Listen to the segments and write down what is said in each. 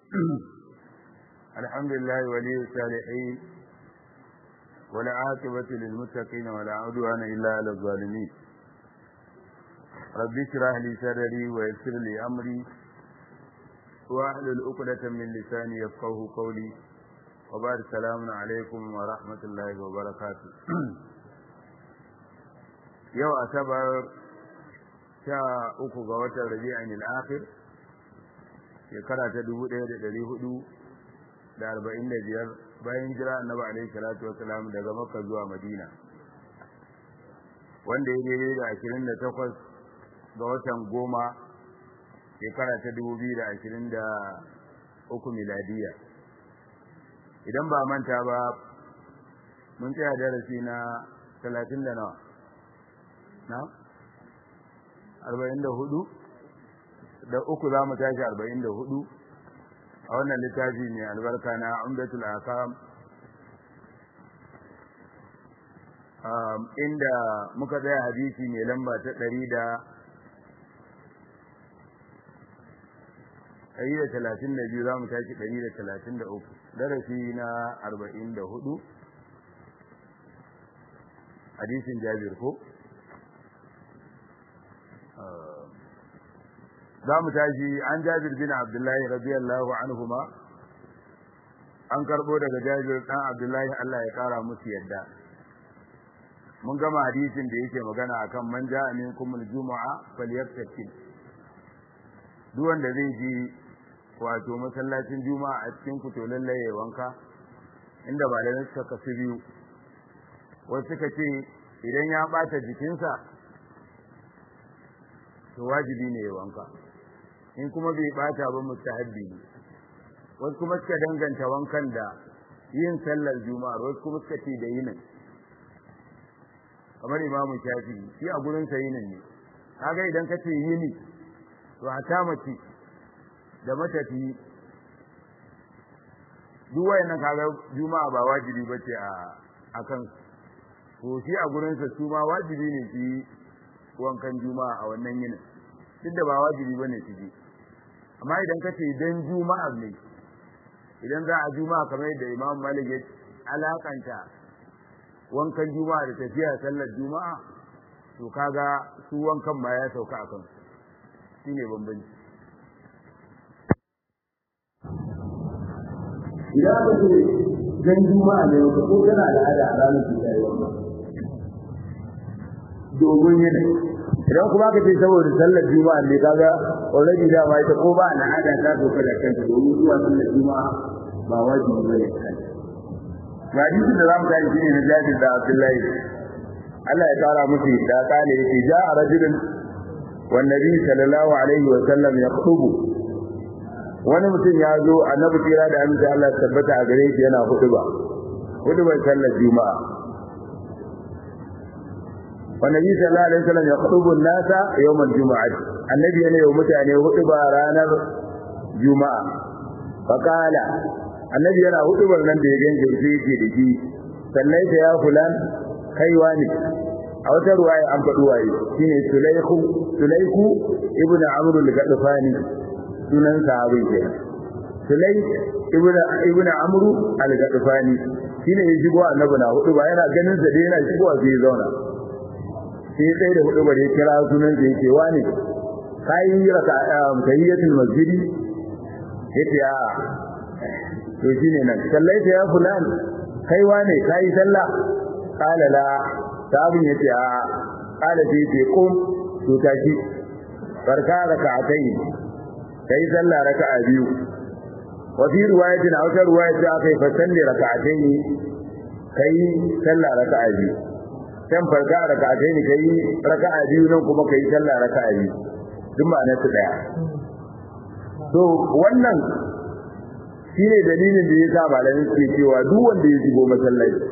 الحمد لله ولي الصالحين والعاقبة للمتقين ولا عدوان إلا على الظالمين رب اشرح لي صدري ويسر لي أمري واحلل عقدة من لساني يفقه قولي وبعد السلام عليكم ورحمة الله وبركاته يوم أسبر شاء أكو غوة ربيع الآخر shekara ta dubu ɗaya da ɗari hudu da arba'in da biyar bayan jira annabi alaihi salatu wasalam daga makka zuwa madina wanda ya daidai da ashirin da takwas ga watan goma shekara ta dubu biyu da ashirin da uku miladiya idan ba manta ba mun tsaya darasi na talatin da nawa na arba'in da hudu da uku za mu tashi arba'in da hudu a wannan littafi mai albarka na umdatul akam inda muka tsaya hadisi mai lamba ta ɗari da ɗari da talatin da biyu za mu tashi ɗari da talatin da uku darasi na arba'in da hudu hadisin jabir ko za mu tashi an jabir bin abdullahi radiyallahu anhuma an karbo daga jabir dan abdullahi Allah ya kara musu yadda mun gama hadisin da yake magana akan man ja'a minkum aljum'a falyaktakil duk wanda zai ji wato masallacin juma'a a cikin ku to lalle ya wanka inda ba da suka kasu biyu wasu suka ce idan ya bata jikinsa to wajibi ne ya wanka in kuma bai bata ba mustahabbi ne wasu kuma suka danganta wankan da yin sallar juma'a wasu kuma suka ce da yinin kamar imamu shafi shi a gurin sa yinin ne kaga idan ka ce yini to hata mace da matafi duk wayannan kaga juma'a ba wajibi bace a akan to shi a gurin sa su ma wajibi ne su yi wankan juma'a a wannan yinin duk da ba wajibi bane su je amma idan ka ce dan juma'a ne idan za a juma'a kamar yadda imam malik ya alakanta wankan juma'a da tafiya sallar juma'a to kaga su wankan ma ya sauka a kan shine bambanci idan aka ce dan juma'a ne ko kana al'ada a ranar da ta yi wannan dogon yanayi idan kuma ka ce saboda sallar juma'a ne kaga already da ma ita ko ba na hada ta so kada kanta domin zuwa sallar juma'a ba wajibi bane ga hadisin da zamu tafi shine na Jabir da Abdullahi Allah ya kara musu da kale yake ja'a rajulun wan nabi sallallahu alaihi wa sallam yaqtubu wani mutum ya zo annabi tira da amince Allah tabbata a gare shi yana huduba hudubar sallar juma'a والنبي صلى الله عليه وسلم يخطب الناس يوم الجمعة النبي ne yau mutane hudu ba ranar juma'a faqala annabi yana hudubar nan da ya ganje sai yake da shi sallai ta ya fulan kaiwa ne a wata ruwaya an faɗi waye shine sulaiku sulaiku ibnu amr al-gadfani sunan sahabin ke sulaik ibnu ibnu amr al-gadfani shine ya shigo annabi na hudu ba yana ganin sa dai yana shigowa sai ya zauna sai sai da hudu bare kira sunan da yake wani kai raka tayyiyatul masjidi yace a to shine nan sallaita ya fulan kai wane kai sallah qala la tabin yace a qala sai ce kum to tashi farka raka'atai kai sallah raka'a biyu wa fi riwayatin aw ta riwayat akai fa salli raka'atai kai sallah raka'a biyu can farka raka'atai ne kai raka'a biyu nan kuma kai sallah raka'a biyu duk ma'anar su daya to wannan shine dalilin da yasa malamin suke cewa duk wanda ya shigo masallaci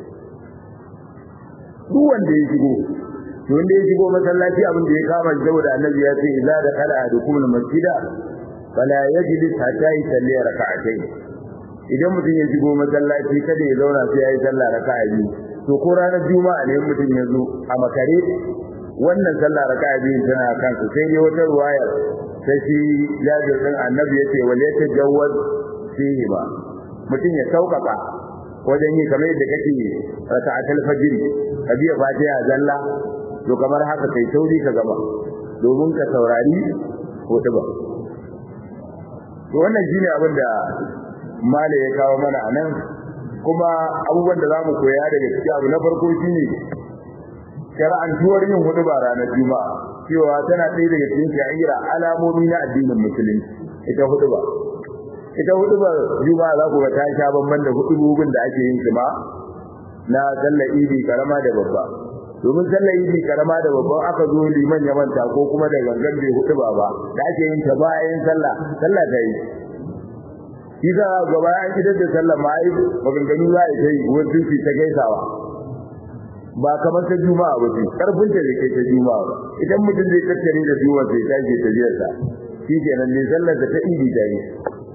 duk wanda ya shigo to wanda ya shigo masallaci abin da ya kama shi saboda annabi ya ce idza da kala ahadukum al-masjida fala yajlis hatta yusalli raka'atayn idan mutum ya shigo masallaci kada ya zauna sai ya yi sallah raka'a biyu to ko ranar juma'a ne mutum ya zo a makare wannan sallah raka'a biyu tana kansa sai dai wata ruwayar sai shi jabir din annabi yace wal yatajawwaz fihi ba mutum ya sauƙaƙa wajen yi kamar yadda kake raka'atul fajr ka biya fatiha zalla to kamar haka kai sauri ka gaba domin ka saurari hudu ba to wannan shine abin da mala ya kawo mana anan kuma abubuwan da zamu koya daga cikin abu na farko shine shar'antuwar yin hudu ba ranar juma'a cewa tana ɗaya daga cikin sha'ira alamomi na addinin musulunci ita hudu ba ita hudu ba juma'a za ku ga ta sha bamban da hudububin da ake yin ma na sallar idi karama da babba domin sallar idi karama da babban aka zo liman ya manta ko kuma da gangan bai hudu ba ba da ake yin ta bayan sallah sallah ta yi shi za a gaba an idar da sallah ma ai maganganu za a yi wasu su ta gaisawa ba kamar ta juma'a ba ce karfin ta da ke ta juma'a ba idan mutum zai tattare da juma'a sai ta ke tafiyarsa shi kenan ne sallar da ta idi da yi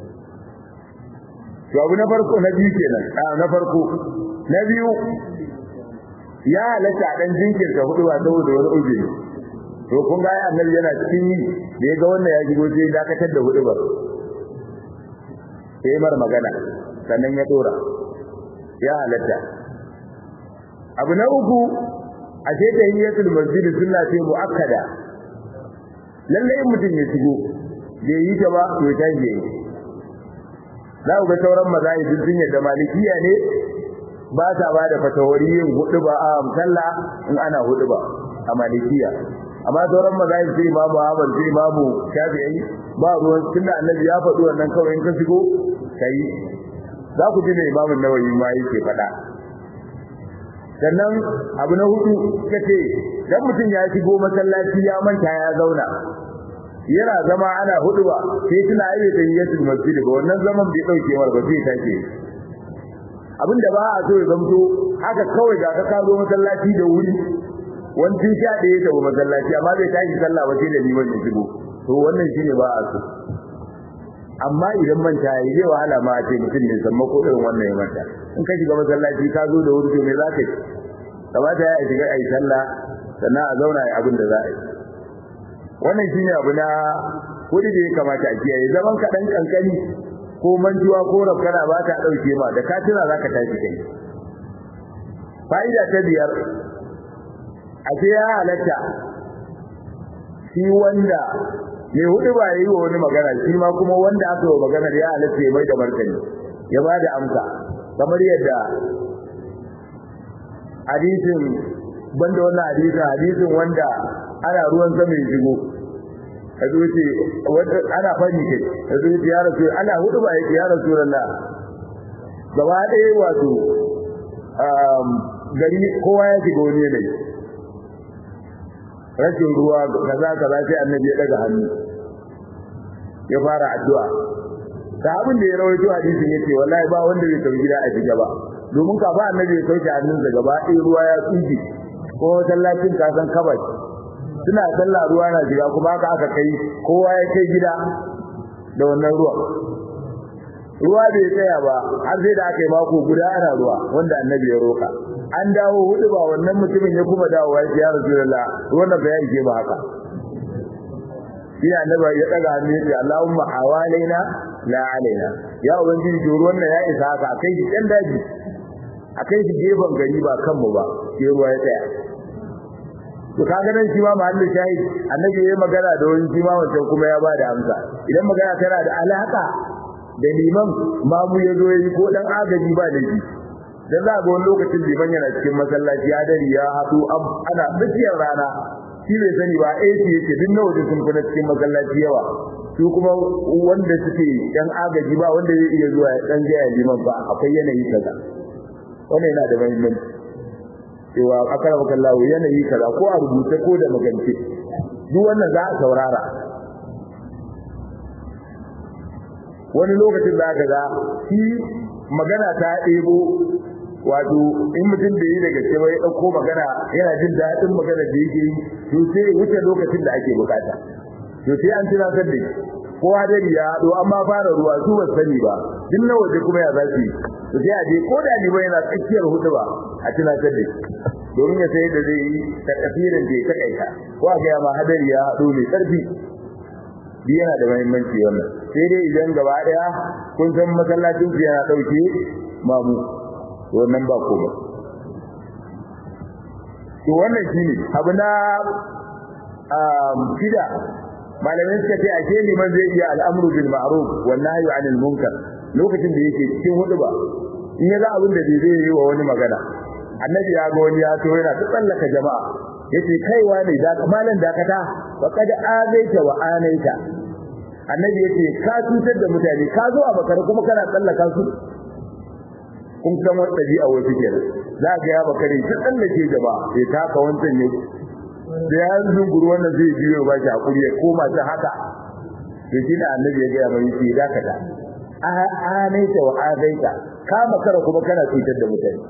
to abu na farko na biyu kenan a na farko na biyu ya halatta dan jinkirta hudu ba saboda wani uzuri to kun ga annabi yana cikin yi da ya ga wannan ya shigo sai dakatar da hudu ba sai mar magana sannan ya dora ya halatta abu na uku a ce tahiyatul masjid sunna ce muakkada lalle in mutum ya shigo bai yi ta ba to ta yi za ku ga sauran mazahibin sun yadda malikiya ne ba ta ba da fatawari yin hudu ba a sallah in ana hudu ba a malikiya amma sauran mazahib sai imamu Ahmad sai imamu Shafi'i ba ruwan sunna annabi ya faɗi wannan kawai in ka shigo kai za ku ji ne imamu Nawawi ma yake faɗa sannan abu na hudu kace dan mutum ya shigo masallaci ya manta ya zauna yana zama ana hudu ba sai tuna ayi da yatul masjid ba wannan zaman bai dauke mar ba sai take abinda ba a so ya zamto haka kawai ga ka kazo masallaci da wuri wani sha da ya tafi masallaci amma bai tashi sallah ba sai da liman ya shigo to wannan shine ba a so amma idan manta yi zai wahala ma a ce mutum ne san ko irin wannan ya manta in ka shiga masallaci ka zo da wuri to me za ka yi kamata ya shiga ayi sallah sannan a zauna a abin da za a yi wannan shine abu na kudi da ya kamata a kiyaye zaman ka dan kankani ko manjuwa ko rafkana ba ta dauke ma da katina zaka tashi kai fa'ida ta biyar a ce ya halatta shi wanda mai hudu ba yi wa wani magana shi ma kuma wanda aka yi magana ya halatta ya mai da martani ya ba da amsa kamar yadda hadisin banda wannan hadisin hadisin wanda ana ruwan sama ya shigo a zuci ana fani kai a zuci ya rasu ana hudu ba yake ya rasu lalla gaba ɗaya wato gari kowa ya shiga wani yanayi rashin ruwa kaza kaza sai annabi ya daga hannu ya fara addu'a sahabin da ya rawaito hadisin yace wallahi ba wanda bai tafi gida a shiga ba domin kafa annabi ya sauke hannunsa gaba ɗaya ruwa ya tsinke ko masallacin kasan kabas suna sallah ruwa na shiga kuma haka aka kai kowa ya kai gida da wannan ruwa ruwa bai tsaya ba har sai da aka yi mako guda ana ruwa wanda annabi ya roka an dawo hudu ba wannan mutumin ya kuma dawo ya ce ya rasulullah ruwan da ya ike ba haka shi annabi ya daga hannu ya ce allahumma hawalaina la alaina ya ubangiji to ruwan nan ya isa haka akai shi dan daji akai shi gefen gari ba kanmu ba sai ruwa ya tsaya to kaga nan shi ma mahallin shahid annabi yayi magana da wani shi ma wancan kuma ya bada amsa idan magana tana da alaka da liman mamu ya zo yi ko dan agaji ba da shi dan za ga wani lokacin liman yana cikin masallaci ya dari ya hadu ana tsakiyar rana shi bai sani ba AC yake duk nawa da sun kuna cikin masallaci yawa su kuma wanda suke dan agaji ba wanda zai iya zuwa dan jaya liman ba akwai yanayi kaza wannan yana da muhimmanci cewa akara makallahu yanayi kaza ko a rubuce ko da magance duk wannan za a saurara wani lokacin da aka ga shi magana ta ɗebo wato in mutum da yi daga cewa ya ɗauko magana yana jin daɗin magana da yake yi to sai wuce lokacin da ake bukata to sai an tunatar da shi ko hadari ya haɗo amma fara ruwa su ba sani ba duk na waje kuma ya zafi to sai a je ko da ni ba yana tsakiyar hudu ba a tunatar da shi domin ya sai da zai yi ta kafirin da ya takaita ko a ga ma hadari ya haɗo mai ƙarfi bi yana da muhimmanci wannan sai dai idan gaba daya kun san masallacin ku yana dauke mamu wannan ba komai to wannan shine abu na shida malamai suka ce ake liman zai iya al'amru bil ma'ruf wan nahyu 'anil munkar lokacin da yake cikin huduba in ya ga abin da zai yi wa wani magana annabi ya ga wani ya to yana tsallaka jama'a yace kaiwa ne da malan dakata faqad azaita wa anaita annabi yace ka tutar da mutane ka zo a bakar kuma kana tsallaka su kun san wata dabi'a wasu kenan za ga ya bakare ta tsallake jama'a sai taka wancan ne da ya zunguru wannan zai biyo ba shi hakuri ya koma ta haka to shi da annabi ya ga mai shi dakata a anaita wa azaita ka makara kuma kana tutar da mutane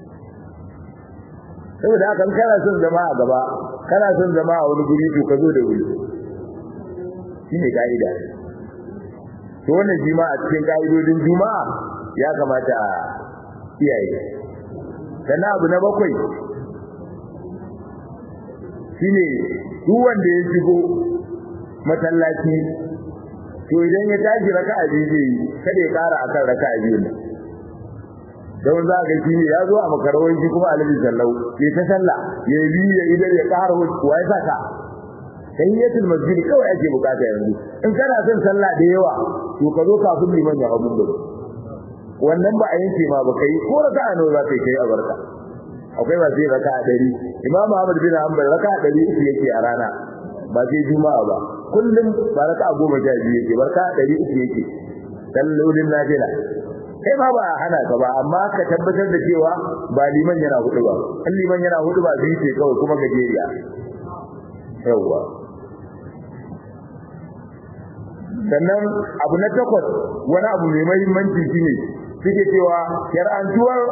saboda haka kana son zama a gaba kana son zama a wani guri to ka zo da wuri shine kaida to wannan jima'a cikin kaidodin juma'a ya kamata a kiyaye sannan abu na bakwai shine duk wanda ya shigo masallaci to idan ya tashi raka'a biyu kada ya kara akan raka'a biyu don za ka shi ya zo a makarawar shi kuma alabi sallau ya ta sallah ya bi ya idan ya ƙara wa ya saka tayyatul masjid kawai ake bukata yanzu in kana son sallah da yawa to ka zo kafin liman ya hawo gudu wannan ba a yanke ma ba kai ko raka a nawa za ka kai a barka akwai ba sai raka a ɗari imamu ahmad bin hanbal raka a ɗari uku yake a rana ba sai juma'a ba kullum ba raka a goma sha biyu yake barka a ɗari uku yake sallolin nafila kai ma ba hana ka ba amma ka tabbatar da cewa ba liman yana hudu ba in liman yana hudu ba zai ce kawai kuma gajeriya yawwa sannan abu na takwas wani abu mai mahimmanci shine suke cewa shar'antuwar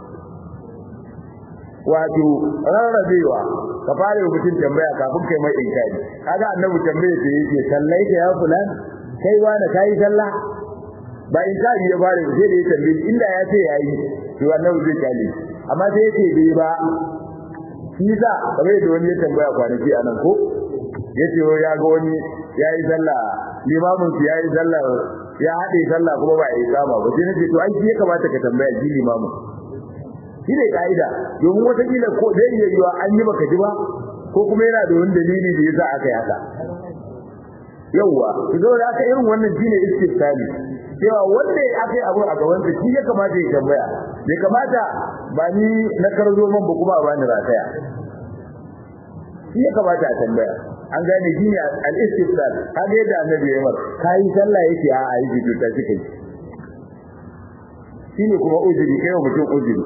wato rarrabewa ka fara mutum tambaya kafin kai mai inkari kaga annabi tambaye ta yake sallai ka ya fulan kai wani kai sallah ba inkari ya fara sai da ya tambaye inda ya ce yayi to annabi zai kale amma sai ya ce bai ba shi za kamar da wani ya tambaya kwanaki anan ko yace ya ga wani yayi sallah limamin su yayi sallah ya hade sallah kuma ba yi kama ba sai nace to ai shi ya kamata ka tambaya ji limamin shi ne kaida domin wata kila ko zai iya yiwa an yi baka ji ba ko kuma yana da wani dalili da yasa aka yi haka yawwa to da aka irin wannan shine istifsali cewa wanda aka yi abu a gaban shi ya kamata ya tambaya bai kamata ba ni na karzo man ba kuma ba ni rataya shi ya kamata a tambaya an gane shi ne al-istifsal kaga yadda annabi ya mar kai sallah yake a a yi ta kike shine kuma ujiri kai wa mutum ujiri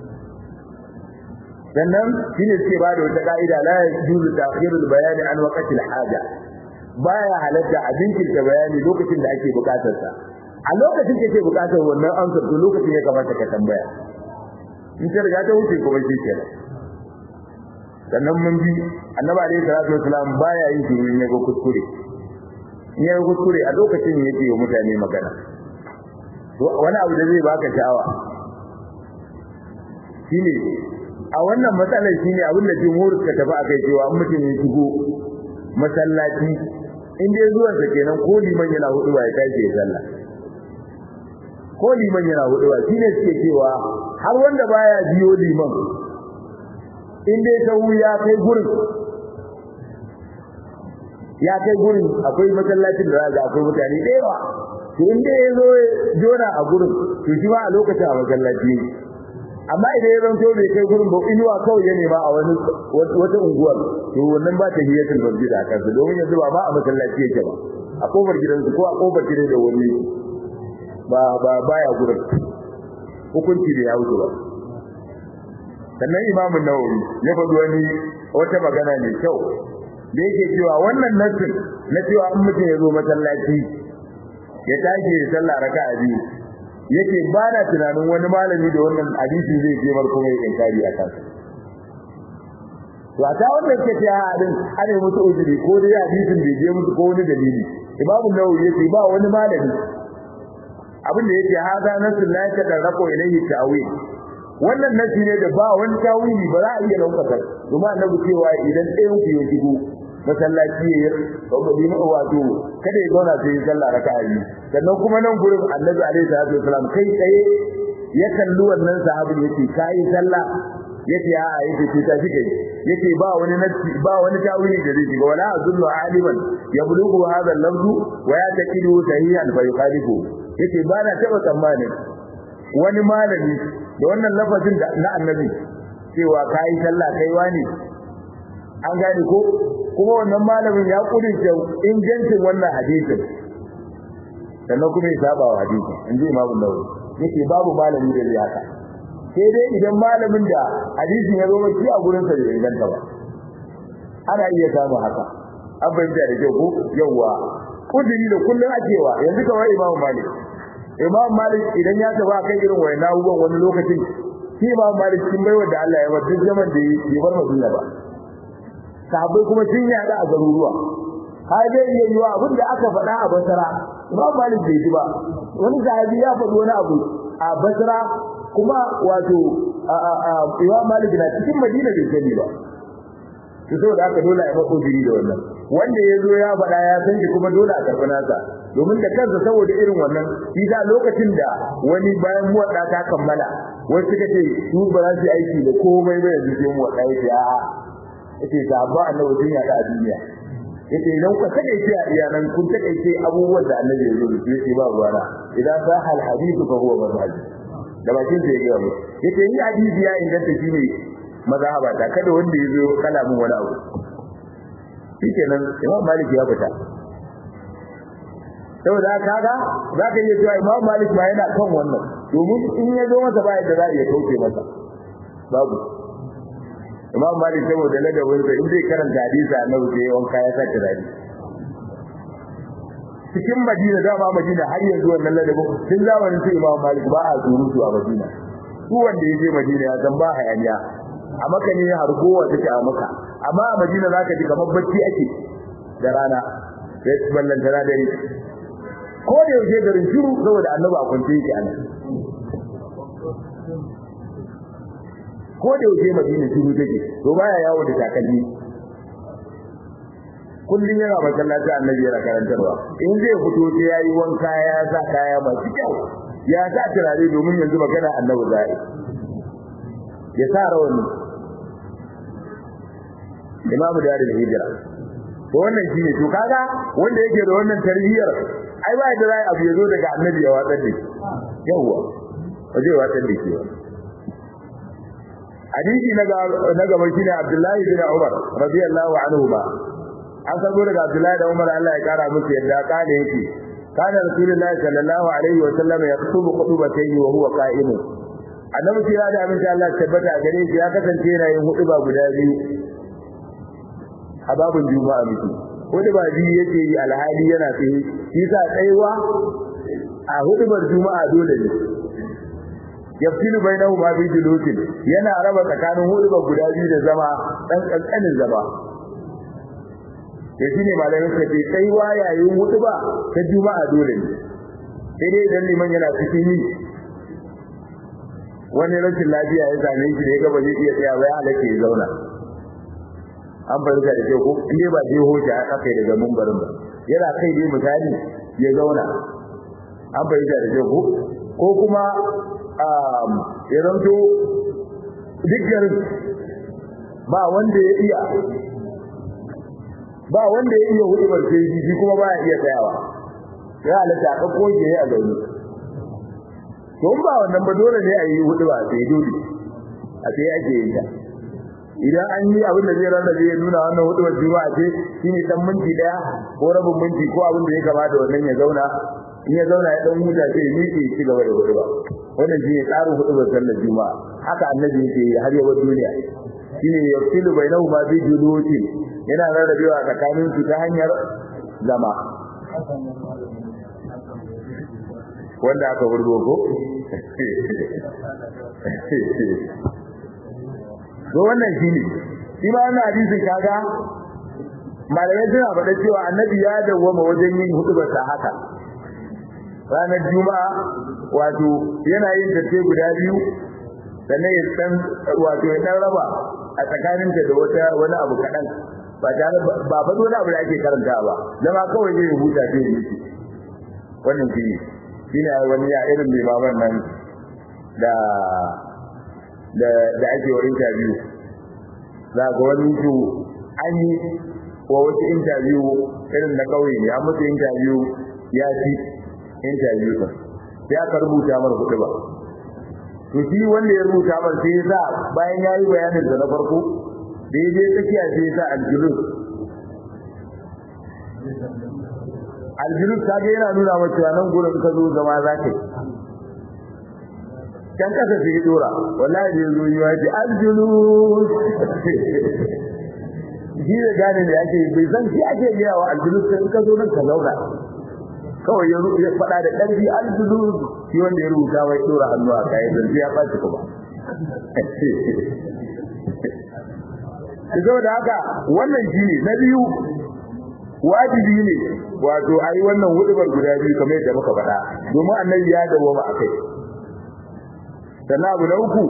sannan shine suke bada wata ka'ida la yajuzu ta'khirul bayani an waqtil haja baya halatta a jinkirta bayani lokacin da ake bukatar sa a lokacin da kake bukatar wannan amsar to lokacin ya kamata ka tambaya in ka riga ta wuce kuma shi kenan sannan mun bi annabi alayhi salatu wasalam baya yin shiru in yaga kuskure in yaga kuskure a lokacin yake wa mutane magana wani abu da zai baka sha'awa shine a wannan matsalar shine abin da jumhur suka tafi akai cewa in mutum ya shigo masallaci in dai zuwan sa kenan ko liman yana hudu ba ya tashi ya sallah ko liman yana hudu ba shine suke cewa har wanda baya biyo liman in dai sahu ya kai gurin ya kai gurin akwai masallacin da za akwai mutane da yawa to in dai ya zo jona a gurin to shi ma a lokacin a masallaci amma idan ya zanto bai kai gurin ba inuwa kawai ya nema a wani wata unguwar to wannan ba ta hiyatul masjid a kansa domin yanzu ba ma a masallaci yake ba a kofar gidansu ko a kofar gidan da wani ba ba baya gurin hukunci da ya wuce ba sannan imamun nawawi ya faɗi wani wata magana mai kyau da yake cewa wannan nassin na cewa in mutum ya zo masallaci ya tashi ya sallah raka'a biyu yake ba na tunanin wani malami da wannan hadisi zai je mar kuma ya inkari a kansa to a ta wannan ke ta hadin ana musu uzuri ko dai hadisin bai je musu ko wani dalili imamu nawawi yace ba wani malami abin da yake hada nasin la yatadarraqu ilayhi ta'wil wannan nasi ne da ba wani tawili ba za a iya daukar domin annabi cewa idan ɗayan ku ya shigo masallaci ya yi wato kada ya zauna sai ya sallah raka'a biyu sannan kuma nan gurin annabi alaihi salatu wasalam kai tsaye ya kalli wannan sahabin yace kai sallah yace a a yace ce ta shike yace ba wani nasi ba wani tawili da zai shiga wala azullu aliman yablughu hadha al-lafzu wa yataqidu sahihan fa yukhalifu yace ba na taba tsammanin wani malami da wannan lafazin da na annabi cewa kai sallah kai wani an gane ko kuma wannan malamin ya kudince ingancin wannan hadisin sannan kuma ya saba wa hadisin inji imamu nawawi yake babu malami da zai haka sai dai idan malamin da hadisin ya zo maki a gurin sa bai inganta ba ana iya samu haka an bayyana da kyau ko yawa kudiri da kullun akewa yanzu kawai imamu malik imamu malik idan ya taba kan irin wayan abubuwan wani lokacin shi imamu malik kin baiwa da Allah ya bar duk zaman da ya bar madina ba sahabbai kuma sun yada a garuruwa har dai iya yiwa abin da aka faɗa a basara imam malik bai ji ba wani sahabi ya faɗi wani abu a basra kuma wato imam malik na cikin madina bai sani ba to saboda haka dole a yi mako jiri da wannan wanda ya zo ya faɗa ya san shi kuma dole a karɓi nasa domin da kansa saboda irin wannan shi da lokacin da wani bayan muwaɗa ta kammala wasu suka ce su ba za su yi aiki da komai ba yanzu sai muwaɗa ya ce a'a yace sabba annabi sun yada a duniya yace idan ku takeice a iyanan kun takeice abubuwan da annabi ya zo da shi ba ruwana idan sa hal hadithu fa huwa mazhabi da bakin sai ya mu yace ni hadisi ya inganta shi ne mazhaba ta kada wanda ya zo kala mun wani abu shikenan imam malik ya fita saboda kaga za ka iya cewa imam malik ma yana kan wannan domin in ya zo masa ba yadda za a iya kauce masa babu imam malik saboda ladabin sa in zai karanta hadisi annabi sai wanka ya sa turare cikin madina dama madina har yanzu wannan ladabin tun zamanin sai imam malik ba a surutu a madina su wanda ya je madina ya san ba hayaniya a maka ne har kowa take a maka amma a madina zaka ji kamar bacci ake da rana sai ballan tana dare ko da yaushe garin shiru saboda annabi a kwance yake anan ko da yaushe madina shiru take to baya yawo da takalmi kullun yana masallaci annabi yana karantarwa in zai fito sai yayi wanka ya sa kaya masu kyau ya sa turare domin yanzu magana annabi zai ya sa rawani imamu da da hijira to wannan shine to kaga wanda yake da wannan tarbiyyar ai ba da zai abu ya zo daga annabi ya watsar da shi yawa waje watsar da shi hadisi na gaba shine Abdullahi bin Umar radiyallahu anhu ba an sabo daga Abdullahi da Umar Allah ya kara musu yadda kana yake kana Rasulullahi sallallahu alaihi wa sallam yaktubu khutbatayn wa huwa qa'im annabi kira da amince Allah tabbata gare shi ya kasance yana yin hutuba guda biyu a babun juma'a miki hutuba biyu yake yi alhali yana tsaye shi sa tsayuwa a hutubar juma'a dole ne yafsilu bainahu ma bi julusin yana raba tsakanin hudubar guda biyu da zama dan kankanin zama to shine malamin ka ce sai wa yayin huduba ta juma'a dole ne sai dai idan liman yana cikin yi wani rashin lafiya ya same shi ne gaba zai iya tsaya ba ya halatta ya zauna an fahimta da ke ko in dai ba je hoja aka kai daga mumbarin ba yana kai dai misali ya zauna an fahimta da ke ko ko kuma ya zanto duk garin ba wanda ya iya ba wanda ya iya hudu barce shi kuma ba ya iya tsayawa ya halatta a ɗauko shi a zaune to ba wannan ba dole ne a yi hudu ba sai dole a sai ake yin ta idan an yi abin da zai rarrabe ya nuna wannan hudu wacce ba ce shine dan minti daya ko rabin minti ko abin da ya kamata wannan ya zauna in ya zauna ya dan huta sai ya miƙe ya ci gaba da hudu ba wannan shine tsarin hudu ba sallar juma'a haka annabi yake yi har yawan duniya shine yafsilu bainahu ma bi juluti yana rarrabewa tsakanin su ta hanyar zama wanda aka burgo ko to wannan shine shi ma wannan hadisin kaga malamai suna faɗa cewa annabi ya dawwama wajen yin hudubar sa haka ranar juma'a wato yana yin tace guda biyu sannan ya san wato ya dan raba a tsakanin da wata wani abu kadan ba tare ba fa dole abu da ake karanta ba zama kawai zai rubuta sai ya yi wannan shi shine wani ya irin mai baban nan da da da ake wa interview za ga wani to an yi wa wasu interview irin na kauye ne an musu interview ya ci interview ɗin sai aka rubuta mar kuɗi ba to shi wanda ya rubuta mar sai ya sa bayan ya yi bayanin da na farko da ya je tsakiya sai ya sa aljulus aljulus ta ga yana nuna maka cewa nan gurin ka zo zama za ka yi can kasa sai ya dora wallahi da zo yi waje aljulus shi da gane da ake bai san shi ake gaya wa aljulus sai ka zo nan ka zauna kawai ya ya faɗa da ƙarfi aljulus shi wanda ya rubuta mai dora hannu a kai dan ya ɓaci kuma saboda haka wannan shi ne na biyu wajibi ne wato ayi wannan hudubar guda biyu kamar yadda muka faɗa domin annabi ya dawo ba akai sannan abu na uku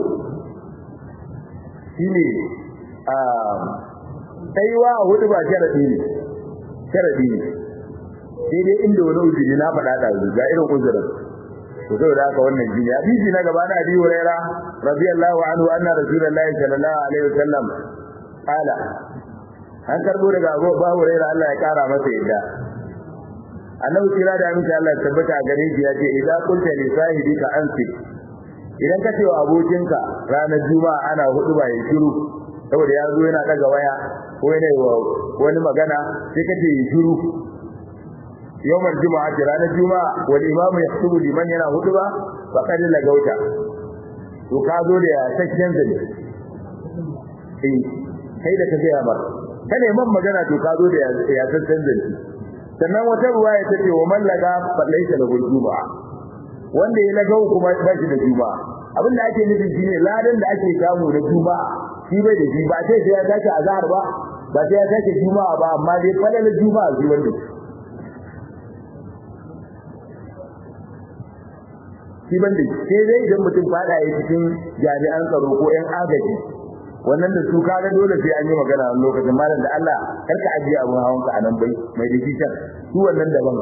shine a tsayuwa a hudu ba sharadi ne sharadi ne sai dai inda wani uzuri na faɗa da ga irin uzurin to saboda haka wannan jini hadisi na gaba na Abi Hurairah radiyallahu anhu anna Rasulullahi sallallahu alaihi wasallam qala an karbo daga Abu Hurairah Allah ya kara masa yadda annabi kira da aminci Allah ya tabbata gare shi ya ce idan kunta li sahibika ansik idan ka ce wa abokinka ranar juma'a ana hudu ba ya shiru saboda ya zo yana daga waya ko yana wa wani magana sai ka ce ya shiru yawmar juma'a ce ranar juma'a wal imamu yahtubu liman yana hudu ba fa kad lagauta to ka zo da sakken zane eh kai da ka ga mar kada man magana to ka zo da ya sakken zane sannan wata ruwaya ta ce wa man laga fa laysa lahu juma'a wanda ya lagau kuma ba shi da juma'a abin da ake nufi shine ladan da ake samu na juma'a shi bai da shi ba sai ya tashi azhar ba ba sai ya tashi juma'a ba amma dai falala juma'a shi wanda shi banda sai dai idan mutum fada ya cikin jami'an tsaro ko yan agaji wannan da su kaga dole sai an yi magana a lokacin malam da Allah kar ka ajiye abun hawan ka anan bai mai dikitan su wannan daban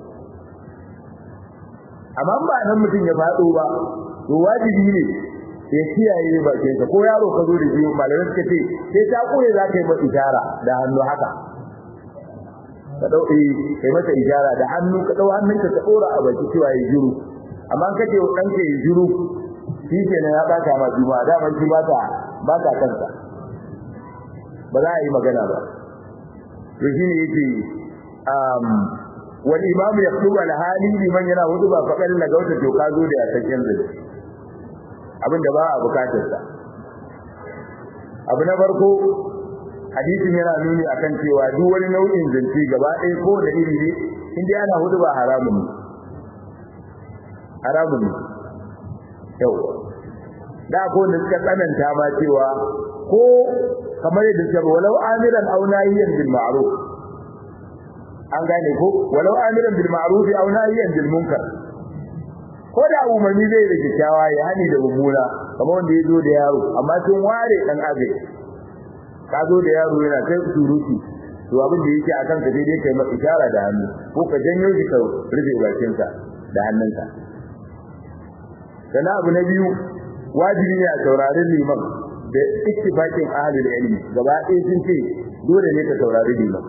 amma ba nan mutum ya fado ba to wajibi ne ya kiyaye bakin sa ko yaro ka zo da shi malamai suka ce sai ta koye za ka yi masa ishara da hannu haka ka dau eh kai masa ishara da hannu ka dau hannunka ka dora a baki cewa ya jiru amma kace dan ka yi jiru shi kenan ya baka ma juma'a da ban shi ba ta ba ta kansa ba za a yi magana ba to shine yake um wal imam yaqulu al hali liman yana hudu ba fakar la gauta to ka zo da ya sakin zai abinda ba a bukatar sa abu na farko hadisin yana nuni akan cewa duk wani nau'in zance gaba ɗaya ko da iri ne in dai ana hudu ba haramun ne haramun ne yau da ko da suka tsananta ma cewa ko kamar yadda suka walau amiran aw nahiyan bil ma'ruf an gane ko walau amiran bil ma'ruf aw nahiyan bil munkar ko da umarni zai da kyakkyawa ya hani da mummuna kamar wanda ya zo da yaro amma sun ware dan abai ka zo da yaro yana kai surutu to abin da yake akan ka dai kai masa ishara da hannu ko ka janyo shi ka rufe bakinsa da hannunka sannan abu na biyu wajibi ne a saurari liman da ittifaqin ahlul ilmi gaba ɗaya sun ce dole ne ka saurari liman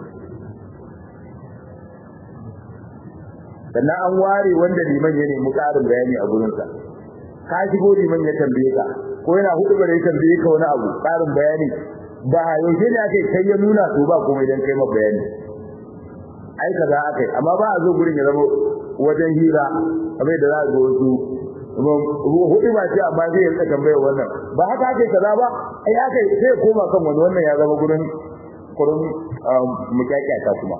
sannan an ware wanda liman ya nemi ƙarin bayani a gurinsa ka shigo liman ya tambaye ka ko yana hudu bare ya tambaye ka wani abu ƙarin bayani ba yaushe ne ake kai ya nuna to ba komai dan kai ma bayani ai kaza akai amma ba a zo gurin ya zama wajen hira kamar da za a ga wasu hudu ba ce amma zai rika tambayar wannan ba haka ake kaza ba ai aka sai koma kan wani wannan ya zama gurin gurin mukyakkyata kuma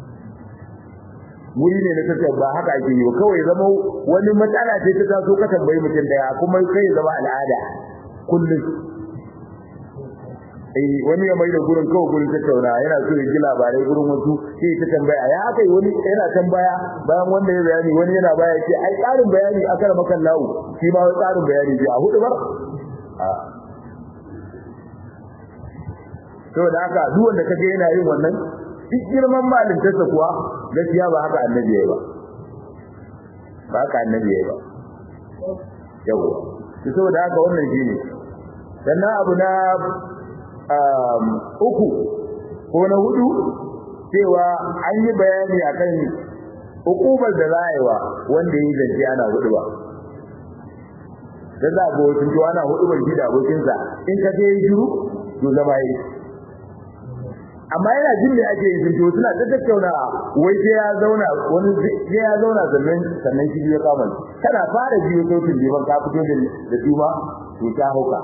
wuri ne na tafiya ba haka ake yi kawai zama wani matsala ce ta taso ka tambayi mutum daya kuma kai zama al'ada kullum eh wani ya mai da gurin kawai gurin tattauna yana so ya ji labarai gurin wasu sai ta tambaya ya aka yi wani yana tambaya bayan wanda ya bayani wani yana baya ce ai tsarin bayani akar makan lawo shi ma wani tsarin bayani ji a hudu bar saboda haka duk wanda kaga yana yin wannan duk girman malintarsa kuwa gaskiya ba haka annabi yayi ba ba haka annabi yayi ba yawa to saboda haka wannan shine sannan abu na uku ko na hudu cewa an yi bayani akan hukumar da za a yi wa wanda ya yi zance ana hudu ba da za a ga wasu to ana hudu ban da abokinsa in ka je shiru to zama yi amma yana jin da ake yi to suna ta tattauna wai sai ya zauna wani sai ya zauna sannan sannan shi ya kama kana fara jiyo sautin liman ka fito da da tuma to ta hauka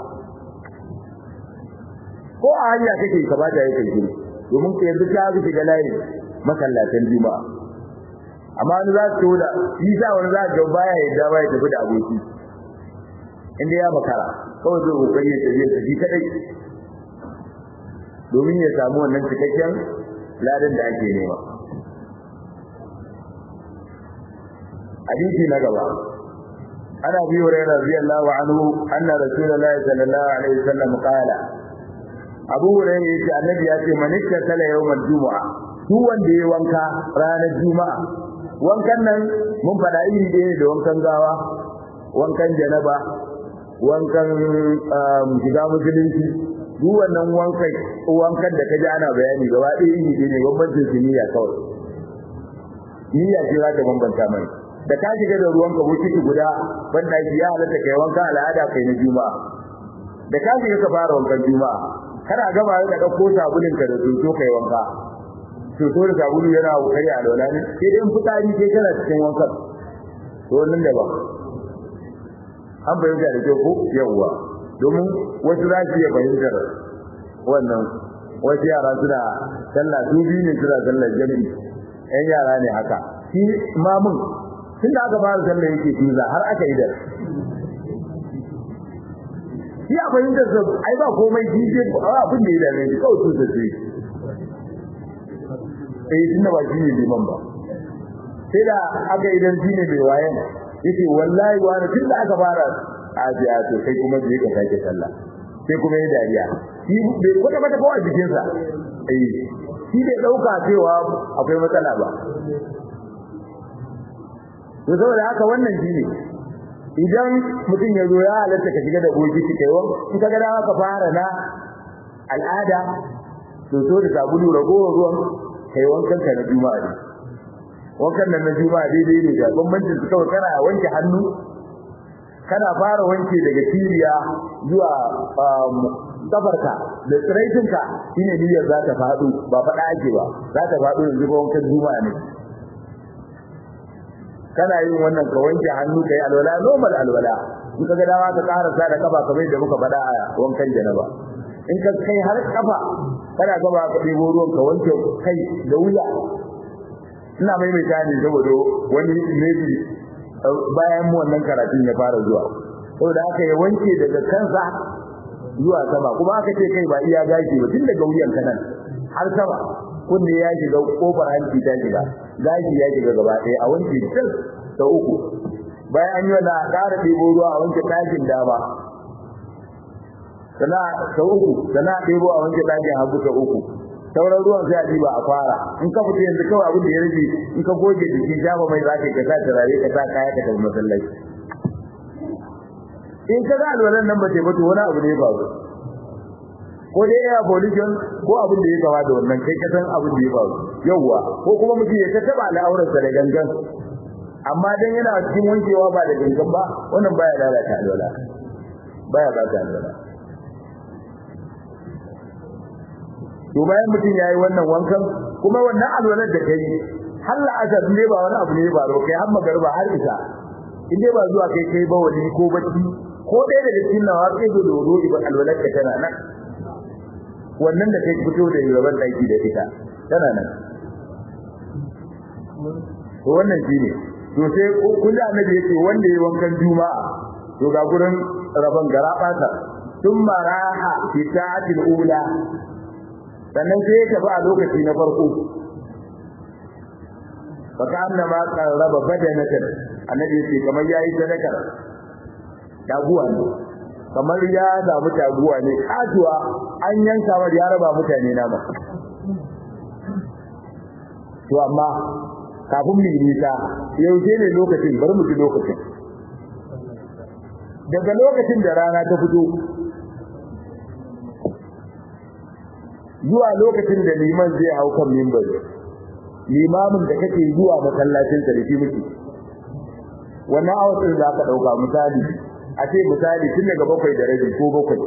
ko a hanya kake ka ba da yake shiru domin ka yanzu ka ga shiga layi masallatan juma'a amma wani za su da shi sa wani za ga baya yadda baya tafi da aboki inda ya makara kawai zai kokari ya tafi ya tafi kadai domin ya samu wannan cikakken ladan da ake nema hadisi na gaba ana bi hurairah radiyallahu anhu anna rasulullahi sallallahu alaihi wasallam qala abu hurairah yace annabi ya ce man ikkala yawmal jumu'a duk wanda ya wanka ranar juma'a wankan nan mun fada iri ɗaya da wankan gawa wankan janaba wankan shiga musulunci duk wannan wankan wankan da kaji ana bayani gaba ɗaya iri ɗaya ne bambancin su niyya kawai niyya ce za ta bambanta mai da ka shiga da ruwan ka bokiti guda banda ya halatta kai wankan al'ada kai na juma'a da ka shiga ka fara wankan juma'a kana gaba da ɗauko sabulin ka da soso kai wanka soso da sabulu yana kai a lola ne sai dai fitsari sai kana cikin wankan to wannan da ba an bayyana da kyau ko yawwa domin wasu za su iya fahimtar wannan wasu yara suna sallah su biyu ne suna sallar jami'i yan yara ne haka shi mamun tun da aka fara sallar yake tuza har aka yi da shi a fahimtar sa ai ba komai shi ce abin da ya dame shi kawai tuza ce eh tun da ba shi ne liman ba sai da aka idan shi ne mai wayan yace wallahi wani tun da aka fara a biya to kai kuma je ka sake sallah sai kuma yi dariya shi bai kwata kwata ko a jikin sa eh shi bai dauka cewa akwai matsala ba to saboda haka wannan shine idan mutum ya zo ya halatta ka shiga da bokiti kai wa in ka ga dama ka fara na al'ada to so da sabulu ragowar ruwan kai wankan ka na juma'a ne wankan nan na juma'a daidai ne da bambancin su kawai kana wanke hannu kana fara wanke daga tiriya zuwa kafarka da tsiraitinka shine niyyar za ta faɗo ba faɗa ake ba za ta faɗo yanzu ba wankan juma'a ne kana yin wannan ka wanke hannu kai alwala normal alwala in ka ga dama ka karasa da kafa kamar da muka faɗa a wankan janaba in ka kai har kafa kana gaba ka ɗebo ruwan ka wanke kai da wuya ina maimaita ne saboda wani maybe bayan mu wannan karatun ya fara zuwa saboda haka ya wanke daga kansa zuwa sama kuma aka ce kai ba iya gashi ba tun daga wuyan kanan har sama kunne ya shiga kofar hanci ta shiga gashi ya shiga gaba ɗaya a wanke duk ta uku bayan an yi wannan a ƙara ɗebo ruwa a wanke ɗakin dama sana ta uku sana ɗebo a wanke ɗakin hagu ta uku sauran ruwan sai a diba a fara in ka fita yanzu kawai abin da ya rage in ka goge jiki shafa mai za ka sa turare ka sa kaya ka tafi masallaci in ka ga alwalan nan ba ce ba to wani abu ne ya faru ko dai ya pollution ko abin da ya gaba da wannan kai ka san abin da ya faru yawwa ko kuma mutum ya ta taba al'aurarsa da gangan amma dan yana cikin wankewa ba da gangan ba wannan baya lalata alwala baya ba ta alwala to bayan mutum yayi wannan wankan kuma wannan alwalar da kai har la'asar ne ba wani abu ne ba ro kai har magarba har isa in dai ba zuwa kai kai ba wani ko bacci ko ɗaya daga cikin nawa kai da dodo ba alwalar ka tana nan wannan da kai fito da yaban daki da ita tana nan to wannan shine to sai kullu annabi yake wanda yayi wankan juma'a to ga gurin rabon garabata thumma raha fi ta'atil ula sannan sai ya tafi a lokaci na farko baka annama qarraba badanatan annabi yace kamar yayi sadaka daguwa ne kamar ya samu taguwa ne katuwa an yanka wa ya raba mutane nama to amma kafin mu yi nisa yaushe ne lokacin bari mu ji lokacin daga lokacin da rana ta fito zuwa lokacin da liman zai hau kan mimbari limamin da kake zuwa masallacin sa da shi muke wannan awatin da aka dauka misali a ce misali tun daga bakwai da rabi ko bakwai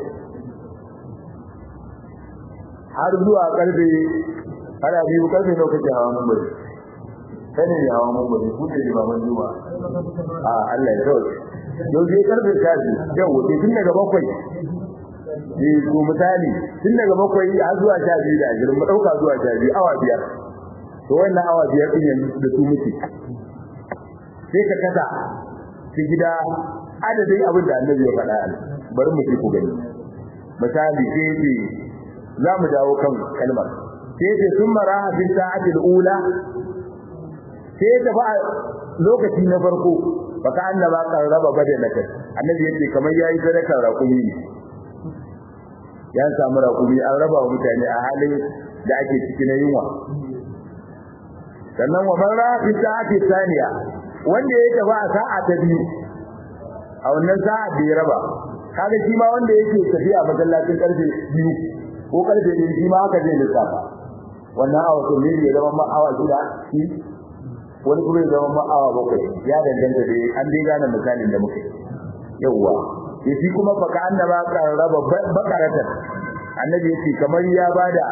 har zuwa karfe ana biyu karfe nawa kake hawa mimbari kane ne hawa mimbari ku ne limaman juma a Allah ya sauke yau zai karfe shafi yau wuce tun daga bakwai eh ko misali tun daga bakwai har zuwa sha biyu da ashirin mu dauka zuwa sha biyu awa biyar to wannan awa biyar din yanzu da su muke sai ka kasa su gida adadin abin da annabi ya faɗa bari mu ci ku gani misali sai ce za mu dawo kan kalmar sai ce sun mara hafin sa'atil ula sai ta ba lokaci na farko baka annaba kan raba badanaka annabi yake kamar yayi sadakar raƙumi ne ya samu raƙumi an raba wa mutane a halin da ake ciki na yunwa sannan wa man ra'a fi sa'ati thaniya wanda ya tafi a sa'a ta biyu a wannan sa'a da ya raba kaga shi ma wanda yake tafiya masallacin karfe biyu ko karfe biyu shi ma haka zai lissafa wannan awa to ne ya zama ma awa shida shi wani kuma ya zama ma awa bakwai ya danganta da an dai gane misalin da muke yawwa yafi kuma fa ka annaba kan raba bakaratan annabi yace kamar ya bada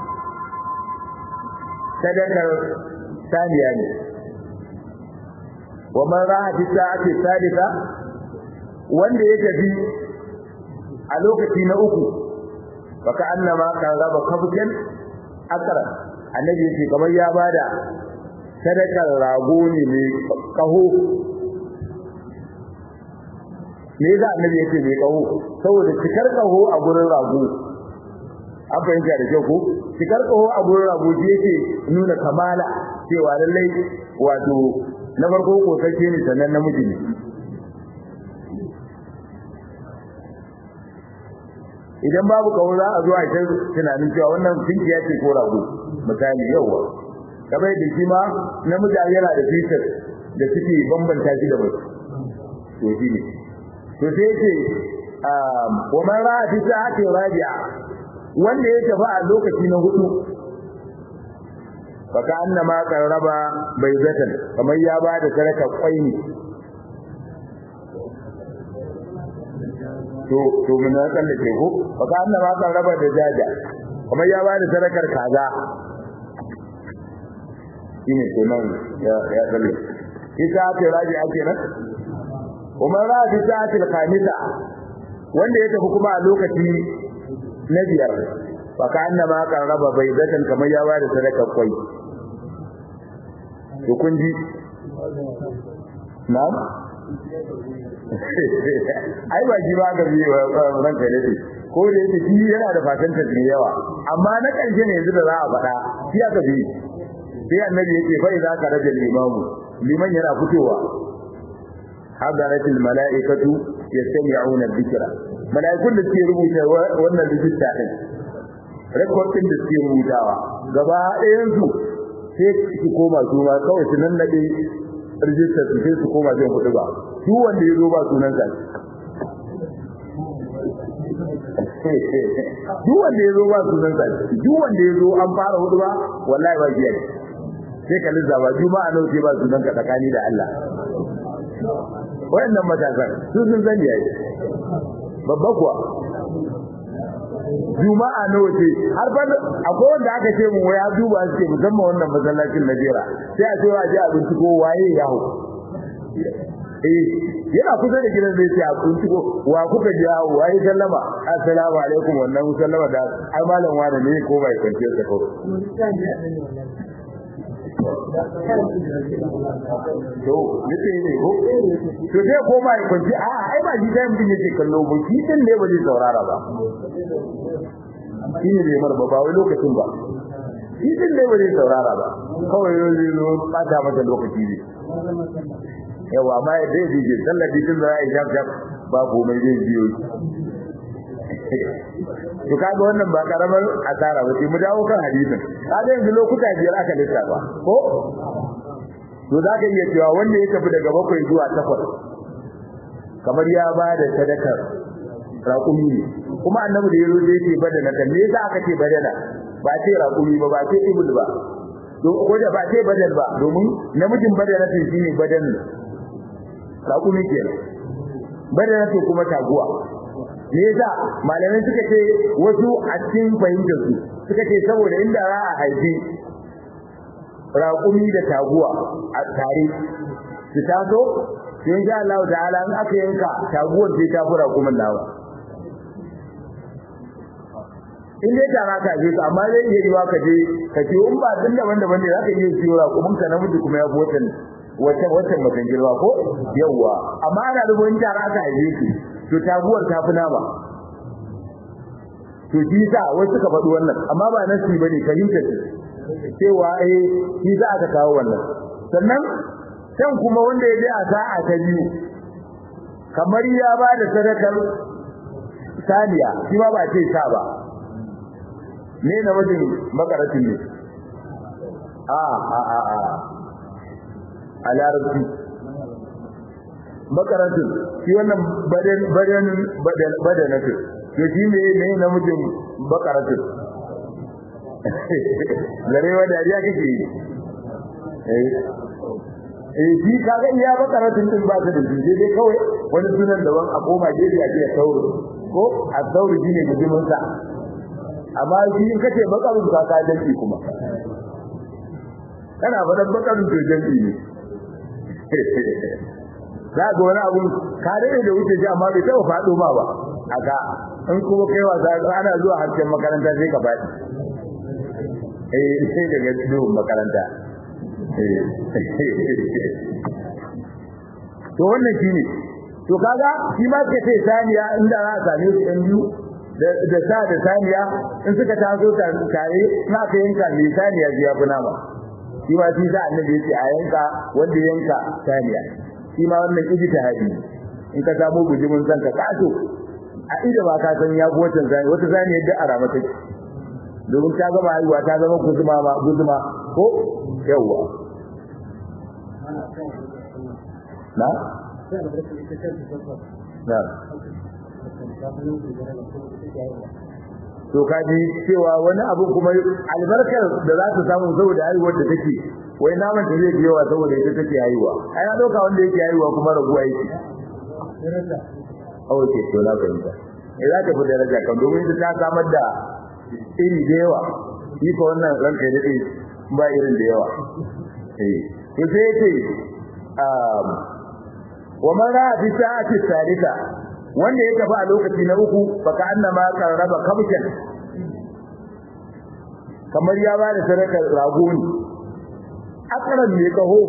sadakar saniya ne wa man ra'a fi sa'ati salisa wanda ya tafi a lokaci na uku fa ka annama kan raba kabjan akara annabi yace kamar ya bada sadakar rago ne mai kaho me yasa annabi yake mai kaho saboda cikar kaho a gurin rago an fahimta da kyau ko cikar kaho a gurin rago shi yake nuna kamala cewa lallai wato na farko ko sake ne sannan namiji ne idan babu kaho za a zo a ta tunanin cewa wannan tinkiya ce ko rago misali yawa kamar da shi ma namiji yana da fitar da suke bambanta shi da mace to shi ne to sai ce wa man ra'a fi sa'ati rabi'a wanda ya tafi a lokaci na hudu faka annama qarraba baizatan kamar ya ba da sadaka kwai ne to to mun na tsallake ko faka annama qarraba da jaja kamar ya ba da sadakar kaza shine to nan ya ya tsallake isa ce rabi'a kenan Umar ra bi sa'atil khamisa wanda ya tafi kuma a lokaci na biyar fa ka annama kan raba baydatan kamar ya bada sadaka kwai to kun ji na'am ai ba ji ba ga bi ran kai ne ko da yake shi yana da fatanta da yawa amma na karshe ne yanzu da za a faɗa shi aka bi sai annabi yake fa idza ka rajul limamu liman yana fitowa hadaratul mala'ikatu yastami'una dhikra mala'ikun da suke rubuta wannan rijista din recording da suke rubutawa gaba ɗayan su sai su koma su ma kawai su nan nade rijistar su sai su koma zai kuɗi ba su wanda ya zo ba sunan sa duk wanda ya zo ba sunan sa duk wanda ya zo an fara hudu ba wallahi ba biya sai ka lissafa juma'a nawa ce ba sunan ka tsakani da Allah wayannan matasan su sun sani yayi babba kuwa juma'a nawa ce har fa akwai wanda aka ce mu ya duba suke musamman wannan masallacin Najeriya sai a ce wa ji abinci ko waye ya hu eh yana kusa da gidan zai ce a kunci ko wa kuka ji hawo waye sallama assalamu alaikum wannan sallama da ai malam wani ne ko bai kwance sa ko to yace ne ko to sai ko mai kwanci a ai ba shi dan bin yake kallo ba shi din ne ba zai saurara ba shi ne mar ba ba wai lokacin ba shi din ne ba zai saurara ba kawai zai zo bata mata lokaci ne yawa amma dai dije sallar dije da ya jab jab ba komai zai biyo to kaga wannan ba karamar asara ba sai mu dawo kan hadisin kaga yanzu lokuta biyar aka lissafa ko to zaka iya cewa wanda ya tafi daga bakwai zuwa takwas kamar ya ba da sadakar raƙumi ne kuma annabi da yazo da yake badana kan me yasa aka ce badana ba ce raƙumi ba ba ce ibul ba to ko da ba ce badal ba domin namijin badana tin shine badan raƙumi kenan badana to kuma taguwa me yasa malamai suka ce wasu a cikin fahimtar su suka ce saboda inda za a haifi raƙumi da taguwa a tare su taso to insha Allah ta'ala in aka yanka taguwar sai ta fura kuma nawa in dai tara ka je ka amma zai iya riwa ka je ka ce in ba din daban daban ne zaka iya siyo raƙumin ka namiji kuma ya fi wata wata matan girma ko yawa amma ana da wani tara aka haife ki to taguwar ta fi nama to shi sa wasu suka faɗi wannan amma ba nasi bane fahimtar cewa eh shi za aka kawo wannan sannan can kuma wanda ya je a sa'a ta biyu kamar ya ba da sadakar saniya shi ma ba ce sa ba me na wajen makaratin ne a a a a a larabci makaratin shi wannan badan badan badan badanatin to shi me ne na mutum bakaratin zarewa dariya kake yi eh eh shi kaga iya bakaratun din ba ta da shi dai kawai wani sunan daban a koma gefe a ce sauri ko a sauri shine gudumin sa amma shi in kace bakarun ka ka danki kuma kana fadan bakarun to danki ne za ga wani abu ka dade da wuce shi amma bai taba fado ma ba aka in kuma kai wasa ana zuwa harshen makaranta sai ka faɗi eh sai daga duhun makaranta to wannan shine to kaga shi ma suka ce saniya inda za a same su ɗan biyu da sa da saniya in suka taso tare na ka yanka mai saniya ji ya fi nama shi ma shi sa annabi ya ce a yanka wanda yanka saniya shi ma wannan ijtihadi in ka samu bujimin san ka kaso a ida ba ka san ya fi wata saniya wata saniya da arama take domin ta gama haihuwa ta zama guzuma ma guzuma ko yawwa na na to kaji cewa wani abu kuma albarkar da za ta samu saboda haihuwar da take wai naman ta zai yawa saboda ita take haihuwa ai na dauka wanda yake haihuwa kuma raguwa yake oh ke to na fahimta eh za ta fi daraja kan domin ita ta samar da iri da yawa shi ko wannan ranka ya dade ba irin da yawa eh to sai yake um wa man ra'a fi sa'ati salisa wanda ya tafi a lokaci na uku fa ka annama qarraba kabshan kamar ya ba da sadakar rago ne akaran ne kaho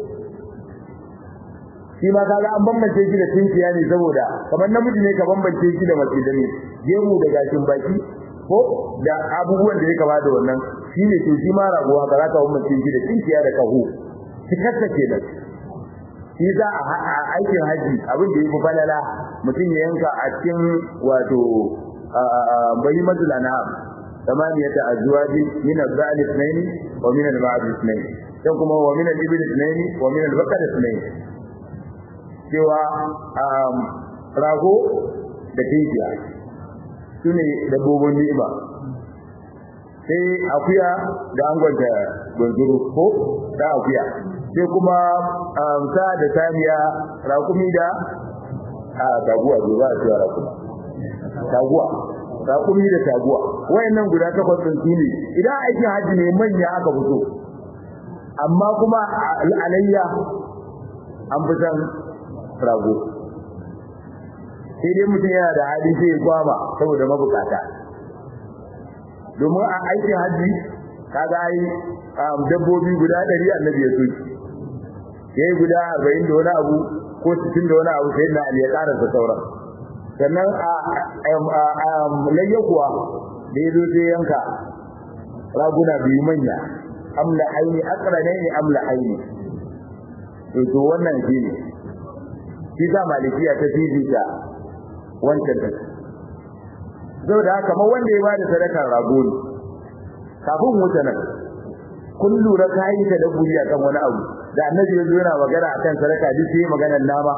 shi ma kaga an bambance shi da tinkiya ne saboda kamar namiji ne ka bambance shi da mace da ne gemu da gashin baki ko da abubuwan da ya kama da wannan shi ne to shi ma rago haka za ka bambance shi da tinkiya da kaho cikarsa kenan shi za a aikin haji abin da ya fi falala mutum ya yanka a cikin wato bayi mazulana ثمانية أزواج من الذئب اثنين ومن المعز اثنين dan kuma wa min al-ibil ithnayn wa min al-baqar ithnayn cewa rago da tinkiya sune dabbobin ni'ima sai akuya da angonta gunzuru ko da akuya sai kuma sa da saniya rakumi da a taguwa ba a cewa rakuma taguwa raƙumi da taguwa wayannan guda takwas din su ne idan aikin haji ne manya aka fito amma kuma alayya an fi san rago sai dai mutum yana da hali sai ya kwama saboda mabukata domin a aikin haji kaga ai dabbobi guda ɗari annabi ya soki yayi guda arba'in da wani abu ko sittin da wani abu sai na ali ya karanta sauran sannan a layya kuwa da ya zo sai yanka raguna biyu manya amla aini akrane ne amla aini to to wannan shi ne shi sa malikiya ta fifita wancan da saboda haka kamar wanda ya bada sadakar rago ne kafin wuce nan kun lura kayi ta dabburi akan wani abu da annabi ya zo yana magana akan sadaka duk sai maganar nama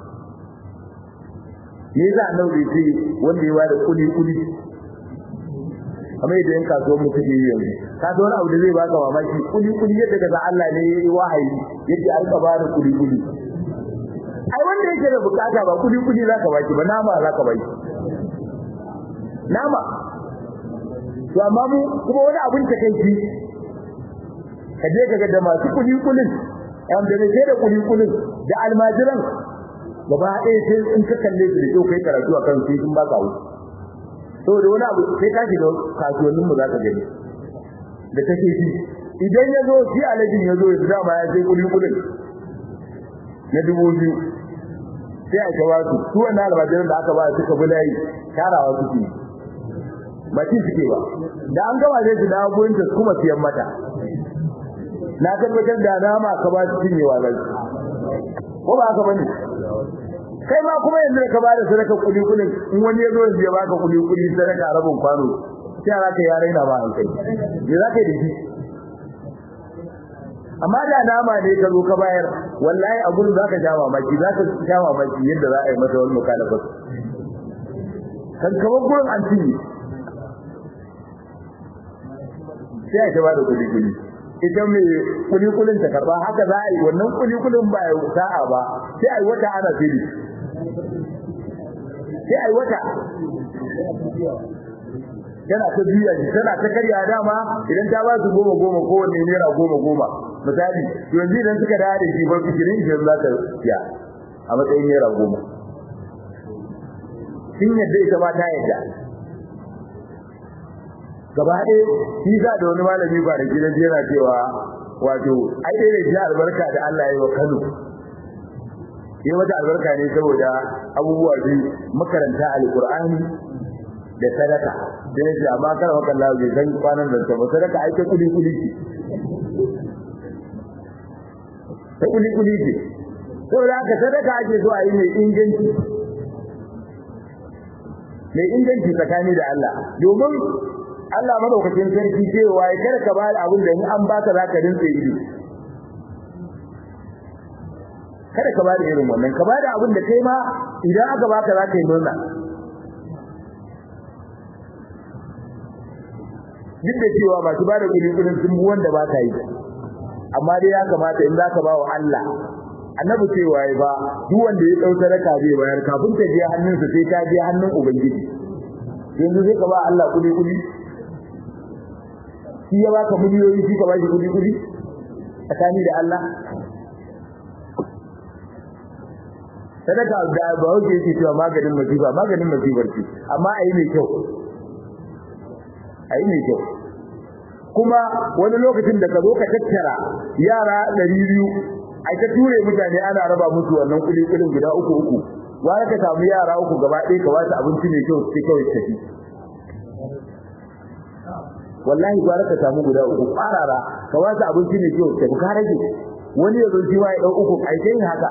me yasa annabi ce wanda ya bada kuli kuli kamar yadda yan kasuwar mu suke yi yanzu ka wani abu da zai baka mamaki kuli kuli yadda daga Allah ne ya yi wahayi yadda an ka bada kuli kuli ai wanda yake da bukata ba kuli kuli zaka baki ba nama zaka baki nama to amma mu kuma wani abin ta kai ka je kaga da masu kuli kulin yan da ne da kuli kulin da almajiran gaba ɗaya sai in ka kalle su da kyau kai karatu akan su sun baka wuce saboda wani abu sai ka shiga kasuwannin mu zaka gani da kake shi idan ya zo shi alajin ya zo ya dama ya sai kuli kulin na dubu biyu sai a kawo su su wannan almajiran da aka ba suka bi layi tarawa suke ba ci suke ba da an gama zai su dawo gurin ta kuma siyan mata na tabbatar da nama ka ba su cinyewa zai ko ba haka bane kai ma kuma yanzu ka ba da sadaka kuli kuli in wani ya zo yanzu ya baka kuli kuli sadaka rabin kwano sai za ka yare na ba an kai me za ka yi da shi amma da nama ne ka zo ka bayar wallahi a gurin zaka sha mamaki zaka sha mamaki yadda za a yi masa wani mukalafa kan kamar gurin an cinye sai a ba da kuli kuli ita mai kuli kulin ta karba haka za a yi wannan kuli kulin ba ya sa'a ba sai a yi wata ana fili sai a yi wata tana ta biya shi tana ta karya dama idan ta ba su goma goma ko wanne naira goma goma misali yanzu idan suka dawo da shi ba fikirin shi za ta siya a matsayin naira goma sun yadda ita ma ta yadda gaba ɗaya shi za da wani malami ba da gidan yana cewa wato ai dai da shi albarka da Allah ya yi wa Kano yi mata albarka ne saboda abubuwa biyu makaranta alqur'ani da sadaka da yake amma kar maka Allah bai san kwanan da ta sadaka ai ta kudi kudi ce ta kudi kudi ce saboda haka sadaka ake so a yi mai inganci mai inganci tsakani da Allah domin Allah madaukakin sarki cewa ya kada ka bada abin da in an baka zaka rinse ido kada ka bada irin wannan ka bada abin da kai ma idan aka baka zaka yi murna duk da cewa masu bada kudi kudin sun bi wanda ba ka yi amma dai ya kamata in zaka ba wa Allah annabi cewa ya ba duk wanda ya dau sadaka zai bayar kafin ta je hannunsa sai ta je hannun ubangiji yanzu zai ka ba Allah kudi kudi shi ya baka miliyoyi shi ka ba shi kudi kudi tsakani da Allah sadaka da ba wuce yake cewa maganin masifa maganin masifar ce amma ayi mai kyau ayi mai kyau kuma wani lokacin da ka zo ka tattara yara ɗari biyu ai ta ture mutane ana raba musu wannan kuli kulin guda uku uku wani ka samu yara uku gaba ɗaya ka ba su abinci mai kyau sai kawai tafi wallahi gwara ka samu guda uku farara ka ba su abinci mai kyau tafi ka rage wani ya zo shi ma ya ɗau uku ai kai haka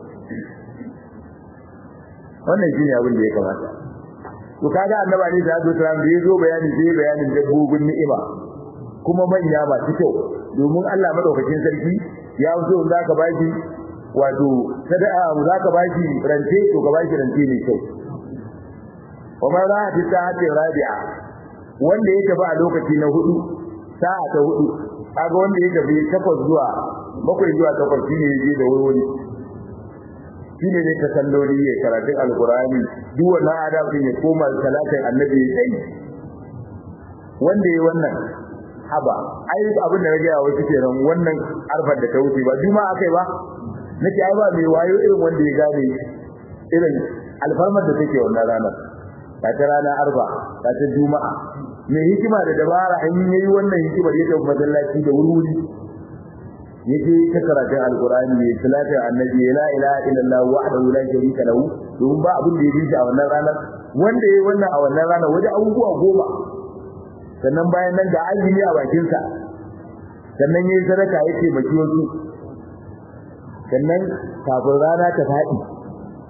wannan shine abin da ya kamata to kaga annabi ne da Abdul Salam da yazo bayani sai bayanin dabbobin ni'ima kuma manya masu kyau domin Allah madaukakin sarki ya so in zaka baki wato sada'a za ka baki rance to ka baki rance ne kyau wa ma za ta sa'ati rabi'a wanda ya tafi a lokaci na hudu sa'a ta hudu kaga wanda ya tafi takwas zuwa bakwai zuwa takwas shine yaje da wuri shine ne ta salloli ya karatun alqur'ani duk wannan adabin ya koma salatin annabi ya sai wanda yayi wannan haba ai abin da rage wasu kenan wannan arfar da ta wuce ba juma'a kai ba nake ai ba mai wayo irin wanda ya gane irin alfarmar da take wannan ranar ta ta rana arba ta ta juma'a mai hikima da dabara an yi wannan hikimar ya tafi masallaci da wuri yake ta karatun alqur'ani ne salatin annabi la ilaha illallah wahdahu la sharika lahu domin ba abin da ya bi a wannan ranar wanda yayi wannan a wannan ranar waje abubuwa goma sannan bayan nan ga azumi a bakin sa sannan yayi sadaka yake baki wasu sannan kafin rana ta fadi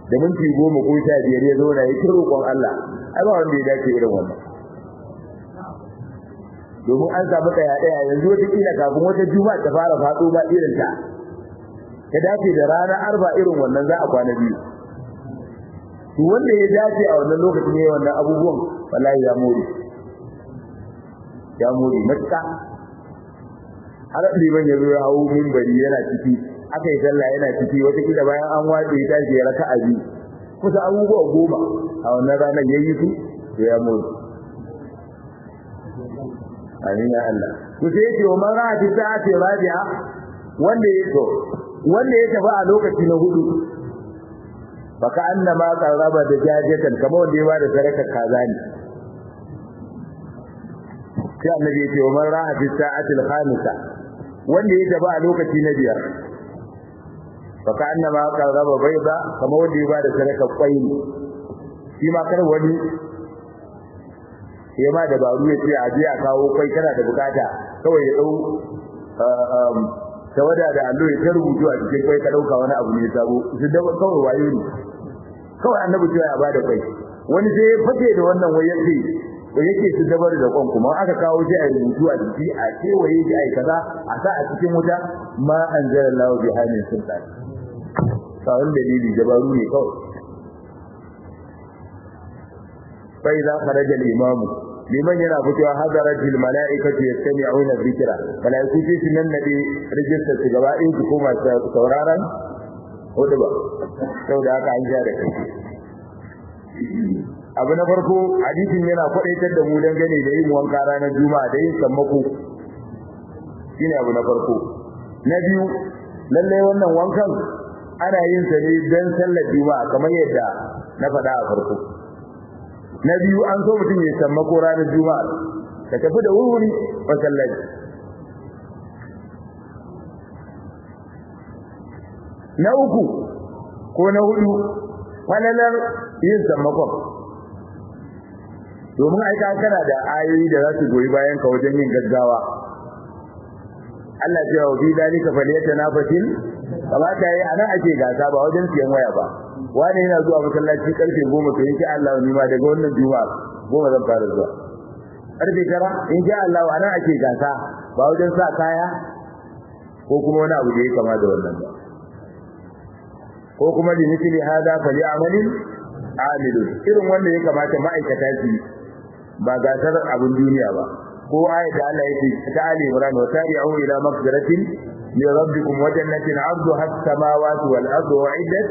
da minti goma ko sha biyar ya zauna ya kiro roƙon Allah ai ba wanda ya dace irin wannan domin an samu ɗaya ɗaya yanzu wata kila kafin wata juma'a ta fara faɗo ba irin ta ta dace da rana arba irin wannan za a kwana biyu to wanda ya dace a wannan lokacin ne wannan abubuwan wallahi ya more ya more matuƙa har liman ya zo ya hau minbari yana ciki aka yi sallah yana ciki wata kila bayan an wace ya tashi ya raka'a biyu kusa abubuwa goma a wannan ranar ya yi su to ya more amin ya Allah to sai yake wa man ra'a fi sa'ati rabi'a wanda ya to wanda ya tafi a lokaci na hudu baka annama qarraba da jajatan kamar wanda ya bada sadaka kaza ne sai annabi ya ce wa man ra'a fi sa'ati al-khamisa wanda ya tafi a lokaci na biyar baka annama qarraba bayda kamar wanda ya bada sadaka kwai ne shi ma kar wani ya ma dabaru ya ce a je a kawo kwai kana da bukata kawai ya dau tawada da allo ya ta rubutu a cikin kwai ka dauka wani abu ne sabo su da kawai wayo ne kawai annabi cewa ya bada kwai wani sai ya fake da wannan wai yace ko yake su dabar da kwan kuma aka kawo shi a rubutu a jiki a kewaye shi ai kaza a sa a cikin wuta ma anzalallahu bi hamin sultan kawai dalili dabaru ne kawai fa idza kharaja al-imamu liman yana fitowa hadaratul mala'ikatu yastami'una dhikra mala'iku ce sunan nabi rijista su gaba in su koma sauraron hudu ba saboda haka an ja da kai abu na farko hadisin yana kwadaitar da mu dangane da yin wanka ranar juma'a da yin sammako shine abu na farko na biyu lalle wannan wankan ana yin sa ne dan sallar juma'a kamar yadda na faɗa a farko na biyu an so mutum ya sammako ranar juma'a ka tafi da wuri masallaci na uku ko na hudu falalar yin sammakon domin aika kana da ayoyi da za su goyi bayan ka wajen yin gaggawa Allah ce wa fi dalika falyatanafasil kamata yayi anan ake gasa ba wajen siyan waya ba wani yana zuwa masallaci karfe 10 to insha Allah ni ma daga wannan juma'a goma zan fara zuwa karfe 9 insha Allah anan ake gasa ba wajen sa kaya ko kuma wani abu da ya kama da wannan ba ko kuma li mithli hada fali amalin amilun irin wanda ya kamata ma'aikata su ba gasar abin duniya ba ko ayat da Allah yake ta Ali Imran wa tabi'u ila maghfiratin min rabbikum wa jannatin 'arduha as-samawati wal ardu wa'iddat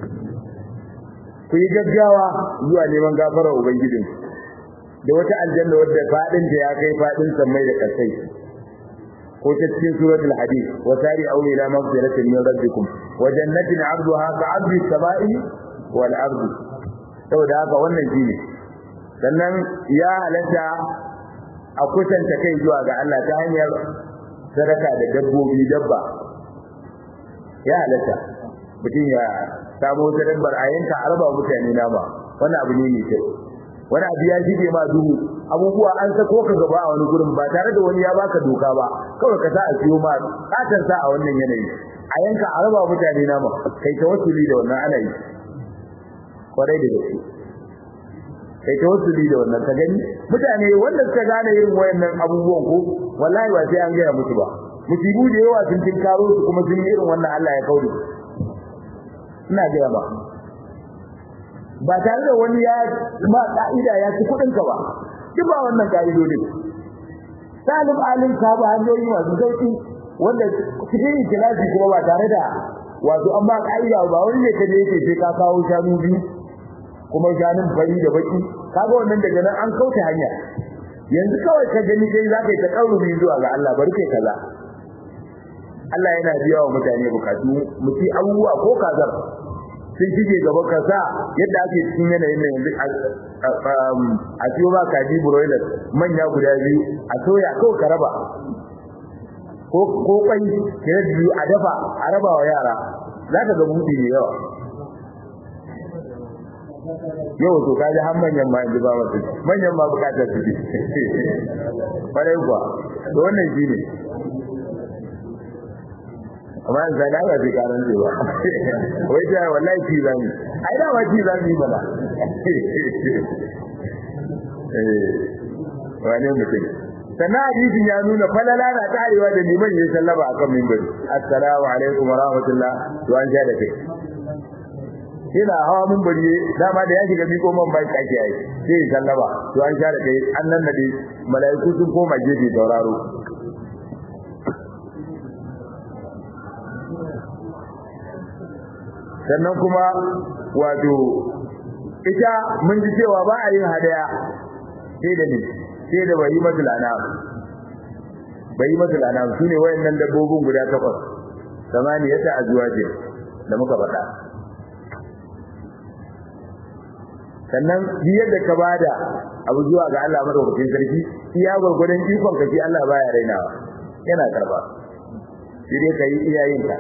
ku yi gaggawa zuwa neman gafarar ubangijin da wata aljanna wadda fadin ta ya kai fadin sammai da kasai ko ta cikin suratul hadid wa tabi'u ila maghfiratin min rabbikum wa jannatin 'arduha ka'ardi as-sama'i wal ardu saboda haka wannan shine sannan ya halatta a kusanta kai zuwa ga Allah ta hanyar sadaka da dabbobi dabba ya halatta mutum ya samu wata dabbar a yanka a raba mutane nama wannan abu ne mai kyau wani abu ya shige ma duhu abubuwa an sako ka gaba a wani gurin ba tare da wani ya baka doka ba kawai ka sa a siyo ma katon sa a wannan yanayi a yanka a raba mutane nama kai ta wasuli da wannan ana yi kwarai da gaske kai ta wasu da wannan ka gani mutane wanda suka gane irin wayannan abubuwan ko wallahi ba sai an gaya musu ba musibu da yawa sun tinkaro su kuma sun yi irin wannan Allah ya kauri ina gaya ba ba tare da wani ya ma ka'ida ya ci kudin ka ba duk ba wannan ka'idodin salim alim ka ba hanyoyi masu sauki wanda cikin ikilasi kuma ba tare da wato an ba ka'ida ba wani ne kaje yake sai ka kawo shanu biyu kuma shanun fari da baki kaga wannan daga nan an kauce hanya yanzu kawai ka gani dai za ka yi takarrubi zuwa ga Allah bari kai kaza Allah yana biya wa mutane bukatu muti abubuwa ko kazar sun shige gaba ka sa yadda ake cikin yanayin nan yanzu a ciwo ba kaji broiler manya guda biyu a soya kawai ka raba ko ko kwai kira biyu a dafa a raba wa yara za ka ga mutu ne yawa yau to kaji har manyan ma yanzu ba wasu manyan ma bukatar su kwarai kuwa to wannan shi ne amma in sai ba sai karan ce ba wai ta wallahi ci zami ai da ma ci zami bala eh wani mutum sannan hadisin ya nuna falala na tarewa da liman ya sallama akan minbari assalamu alaikum wa rahmatullah to an ja da kai yana hawa minbari dama da ya shiga miko man bai kake yi sai ya sallama to an sha da kai an nan da mala'iku sun koma gefe sauraro sannan kuma wato ita mun ji cewa ba a yin hadaya sai da ni sai da bayi matul anam bayi matul anam sune wayannan dabbobin guda takwas samaniyata azwaje da muka faɗa sannan yadda ka bada abu zuwa ga Allah madaukakin sarki iya gurgurdan ikon ka shi Allah baya rainawa yana karba shi dai kai iyayenka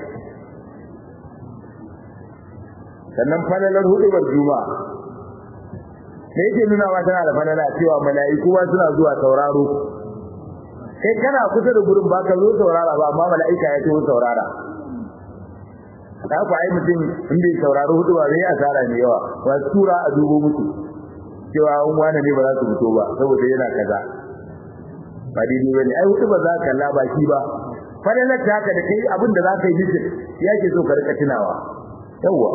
sannan falalar hudubar juma'a me yake nuna wa tana da falala cewa mala'iku ba suna zuwa sauraro kai kana kusa da gurin ba ka zo saurara ba amma mala'ika ya zo saurara da ku ai mutum in bai sauraro hudu ba zai asara ne yawa ba tura a dubo musu cewa an wani ne ba za su fito ba saboda yana kaza ba daidai bane ai hudu ba za ka kalla baki ba falalar ta haka da kai abin da za ka yi mitin yake so ka rika tunawa yawwa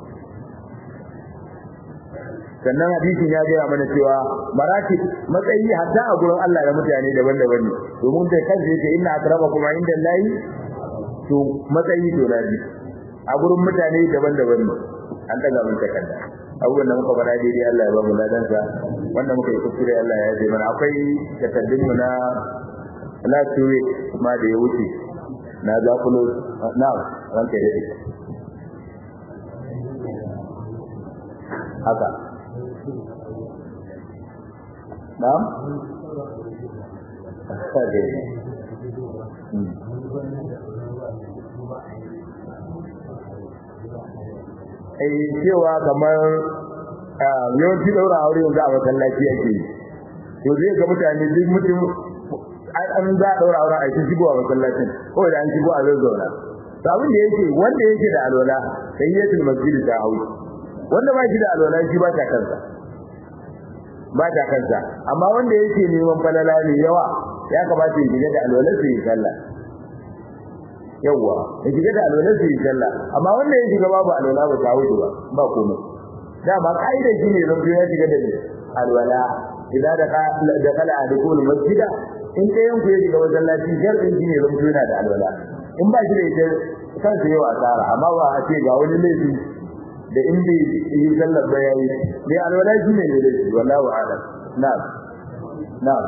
sannan hadisin ya gaya mana cewa marati matsayi hatta a gurin Allah da mutane daban-daban ne domin da kansa yake inna akramakum inda Allahi to matsayi to nabi a gurin mutane daban-daban ne an daga mun takarda abubuwan da muka faɗa daidai Allah ya ba mu ladansa wanda muka yi kuskure Allah ya yi mana akwai takardun mu na last week ma da ya wuce na zakulo na ranka da haka Na'am? Eh cewa kamar yawanci daura aure yanzu a masallaci yake to zai ga mutane duk mutum an za a daura aure a cikin shigo a masallacin ko da an shigo a zazzauna to abin da yake wanda yake da alwala sai yatul masjid ta hauyi wanda ba shi da alwala shi ba ta kansa ba ta kansa amma wanda yake neman falala ne yawa ya kamata ya shiga da alwalar su yi sallah yawa ya shiga da alwalar su yi sallah amma wanda ya shiga babu alwala ba ta wuce ba ba komai dama kaida shi ne zan ya shiga da alwala idan da da kala adukul masjida in kai yanku ya shiga masallaci sharɗin shi ne zan yana da alwala in ba shi da ita kansa yawa asara amma ba a ce ga wani laifi da in bai yi sallar ba yayi mai alwala shi ne ne wallahu a'lam na'am na'am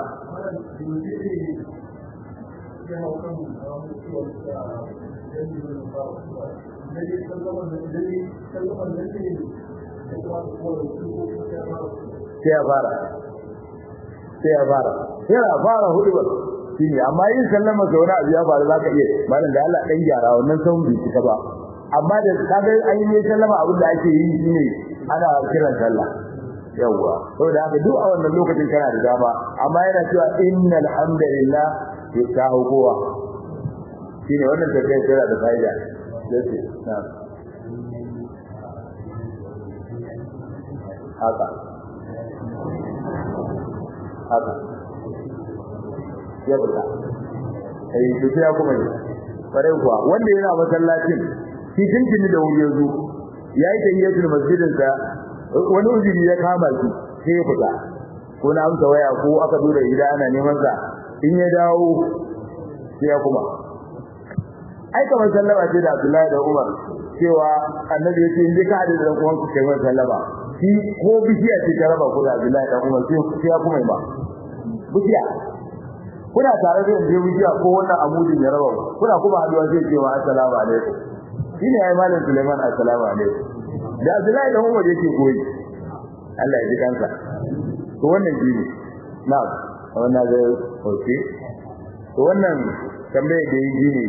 sai ya fara sai ya fara sai ya fara hudu ba shine amma yin sallama ga wani abu ya faru zaka iya malam da Allah dan gyara wannan san bai cika ba amma da kaga an yi sallama abin da ake yi shine ana kiran sallah yawa saboda haka duk a wannan lokacin kana da dama amma yana cewa innal hamdalillah yasahu kowa shine wannan tafiyar tana da fa'ida yace na haka haka ya buka ai to sai kuma ne bare kuwa wanda yana masallacin shi tuntuni da wuri yazo yayi tayyatul masjidin sa wani ujiri ya kama shi sai ya fita ko na amsa waya ko aka dora gida ana neman sa in ya dawo sai ya kuma ai kamar sallama ce da Abdullahi da Umar cewa annabi yake in ka hada da kuma ku kai masa sallama shi ko bishiya ce ta raba ku da Abdullahi da Umar sai ya kuma ba bishiya kuna tare da yanzu bishiya ko wannan amudin ya raba kuna kuma haduwa sai cewa assalamu alaikum shine ai malam Sulaiman assalamu alaikum da Abdullahi da Umar yake koyi Allah ya ji kansa to wannan shine na'am wannan da okay to wannan tambaye da yi ne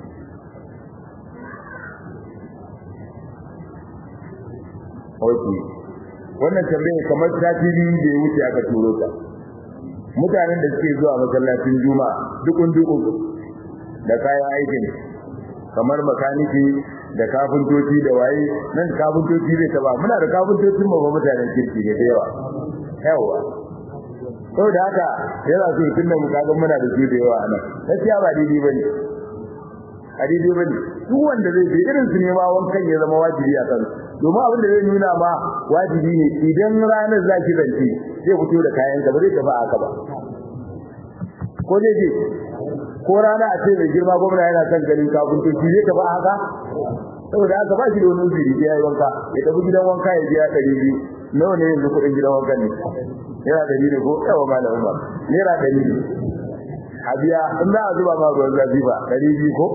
okay wannan tambaye kamar sati biyu da ya wuce aka turo ta mutanen da suke zuwa masallacin juma'a dukun dukun da kayan aikin kamar makaniki da kafintoci da waye nan kafintoci zai taba muna da kafintocin mu ba mutanen kirki ne da yawa yawa saboda haka yana so tunda mu kaga muna da su da yawa nan gaskiya ba daidai bane a daidai bane duk wanda zai je irin su ne ma wankan ya zama wajibi a kan domin abin da zai nuna ma wajibi ne idan ranar zaki zance zai fito da kayan ka ba zai tafi haka ba ko zai je ko rana a ce mai girma gwamna yana son ganin kafintoci zai tafi haka saboda haka ba shi da wani uzuri ya yi wanka ya tafi gidan wanka ya biya ɗari biyu nawa ne yanzu kuɗin gidan wanka ne naira ɗari ne ko yawa malam umar naira ɗari ne a biya in za a zuba ma ruwan zafi ba ɗari biyu ko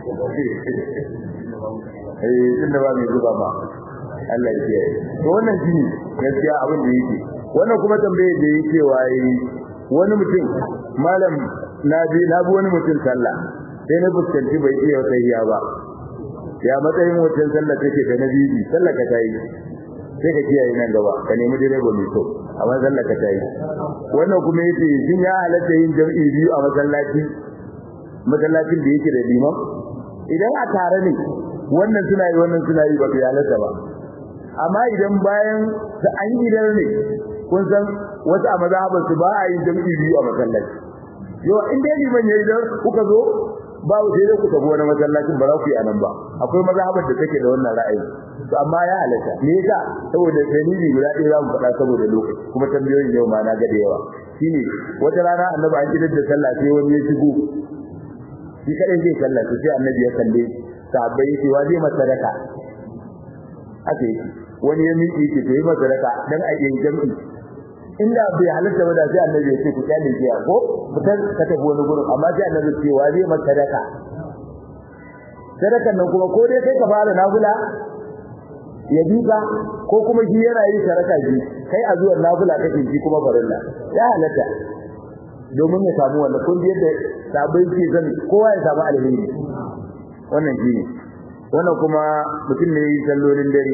eh tun da ba mai zuba ma Allah ya kiyaye to wannan shine gaskiya abin da yake wannan kuma tambaye da yake waye wani mutum malam na bi na bi wani mutum sallah sai na fuskanci bai iya tsayiya ba ya matsayin wucin sallah take da na bibi sallah ka tayi sai ka kiyaye nan gaba ka nemi direba mai so amma sallah ka tayi wannan kuma yace shin ya halatta yin jam'i biyu a masallaci masallacin da yake da liman idan a tare ne wannan suna yi wannan suna yi ba ya halatta ba amma idan bayan da an gidan ne kun san wasu a mazhabar su ba a yin jam'i biyu a masallaci yau in dai liman yayi dan kuka zo ba sai dai ku tafi wani masallacin ba za ku yi anan ba akwai mazhabar da take da wannan ra'ayi to amma ya halatta me yasa saboda dalili guda ɗaya za mu faɗa saboda lokaci kuma tambayoyin yau ma na ga da yawa shine wata rana annabi an kidar da sallah sai wani ya shigo shi kadai zai sallah sai annabi ya kalle sahabbai yace wa zai masa sadaka haka yake wani ya miƙe yake to yi masa sadaka dan a yin jami'i inda bai halatta ba da sai annabi ya ce ku kyale shi ko fitar ka tafi wani gurin amma sai annabi ce wa zai masa sadaka sadakan nan kuma ko dai kai ka fara nafila ya duka ko kuma shi yana yin sadaka shi kai a zuwan nafila kake shi kuma farilla ya halatta domin ya samu wannan kun yadda sabai ke zan kowa ya samu alheri wannan shine wannan kuma mutum ne yi sallolin dare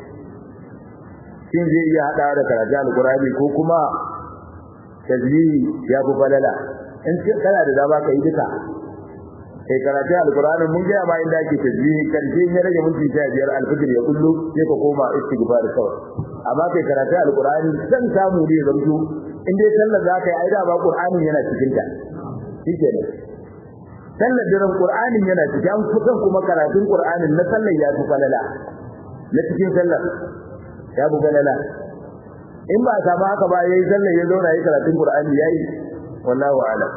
shin zai iya hada da karatu alqur'ani ko kuma tajlihi ya fi falala in kana da dama ka yi duka kai karatu alqur'ani mun ga ma inda ake tajlihi karshe ya rage minti 15 alfajir ya kullu sai ka koma istighfar kawai amma kai karatu alqur'ani san samu ne zanto in dai sallar za ka yi aida ba qur'anin yana cikin ta shikenan sallar daren qur'anin yana cikin an kusan kuma karatun qur'anin na sallar ya fi falala na cikin sallar ya fi falala in ba samu haka ba yayi sallar ya zauna yayi karatun qur'ani yayi wallahu a'lam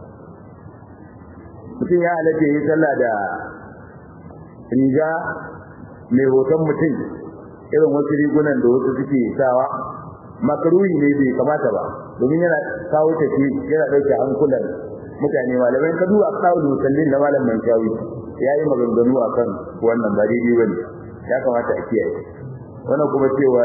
mutum ya halatta yayi sallah da riga mai hoton mutum irin wasu rigunan da wasu suke sawa makaruhi ne bai kamata ba domin yana kawo tafi yana dauke hankulan mutane malamai ka duba kawo musallin na malam Mankawi yayi maganganu akan wannan ba daidai bane ya kamata a kiyaye wannan kuma cewa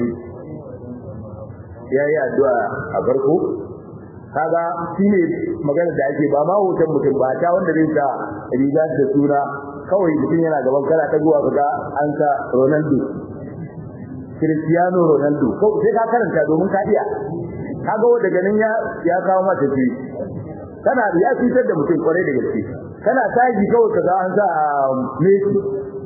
yayi addu'a a farko kaga shine magana da ake ba ma hoton mutum ba ta wanda zai sa riga da suna kawai mutum yana gaban kana ta zuwa kaga an sa Ronaldo Cristiano Ronaldo ko sai ka karanta domin ka iya kaga wanda ganin ya ya kawo mata ce kana ya fitar da mutum kwarai da gaske kana taji kawai kaga an sa Messi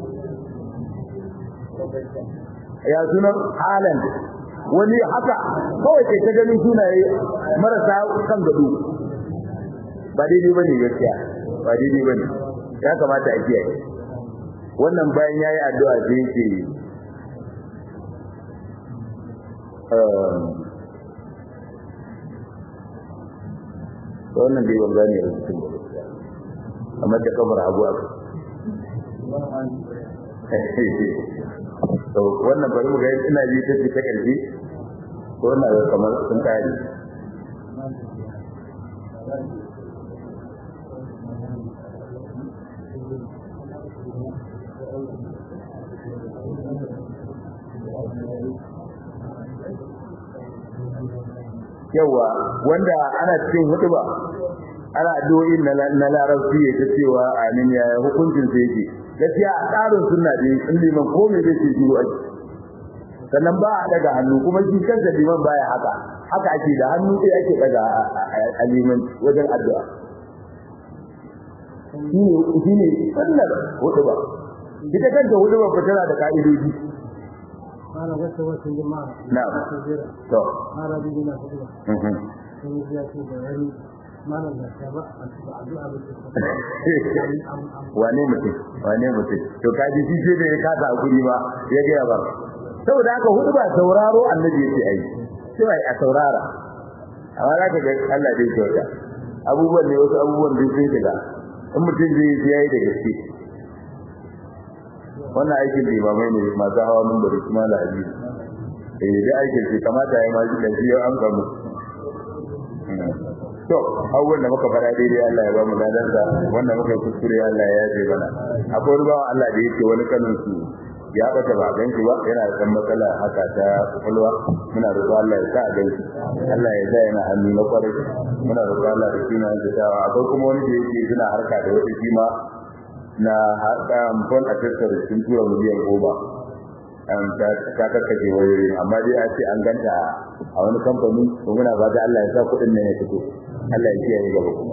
ya sunan Haaland wani haka kawai kai ta ganin sunaye marasa kan gado ba daidai bane gaskiya ba daidai bane ya kamata a kiyaye wannan bayan yayi addu'a sai yake wannan dai ban gane rubutun ba amma da kamar abu aka to wannan bari mu ga ina ji ta ta karfi ko wannan ga kamar sun kare yawa wanda ana cikin hutuba ana addu'o'in na larabci ya ta cewa amin ya hukuncin sai yake gaskiya a tsarin sunna dai in liman ko me zai ce shiru ake sannan ba a daga hannu kuma shi kansa liman baya haka haka ake da hannu sai ake daga a liman wajen addu'a shine shine sallar hudu ba ita kanta hudu ba tana da ka'idoji ana wata wata jama'a na'am to ana bidina hudu mhm sun ya ce da wani malam da ta ba a cikin addu'a da wane mutum wane mutum to kaji shi ce da ya kasa hakuri ba ya ga ba saboda haka hudu ba sauraro annabi yake ai sai a saurara amma za ka ga Allah dai kyauta abubuwan ne wasu abubuwan da sun shiga in mutum zai yi yayi da gaske wannan aikin limamai ne masu hawa mun bari kuma da aji eh da aikin shi kamata ya ma da shi an samu to abubuwan da muka fara daidai Allah ya ba mu ladan da wanda muka yi kuskure Allah ya yaje mana akwai wani bawan Allah da yake wani kanin su ya bata ba gan shi ba yana da dan matsala haka ta kwakwalwa muna roƙo Allah ya sa a gan shi Allah ya sa yana hannu na kwarai muna roƙo Allah da shi na jitawa akwai kuma wani da yake suna harka da wata kima na haɗa amfan a tattara sun tura miliyan goma ta kakkace wayoyi amma dai a ce an ganta a wani kamfani to muna ba da Allah ya sa kuɗin nan ya fito Allah ya kiyaye gaba kuma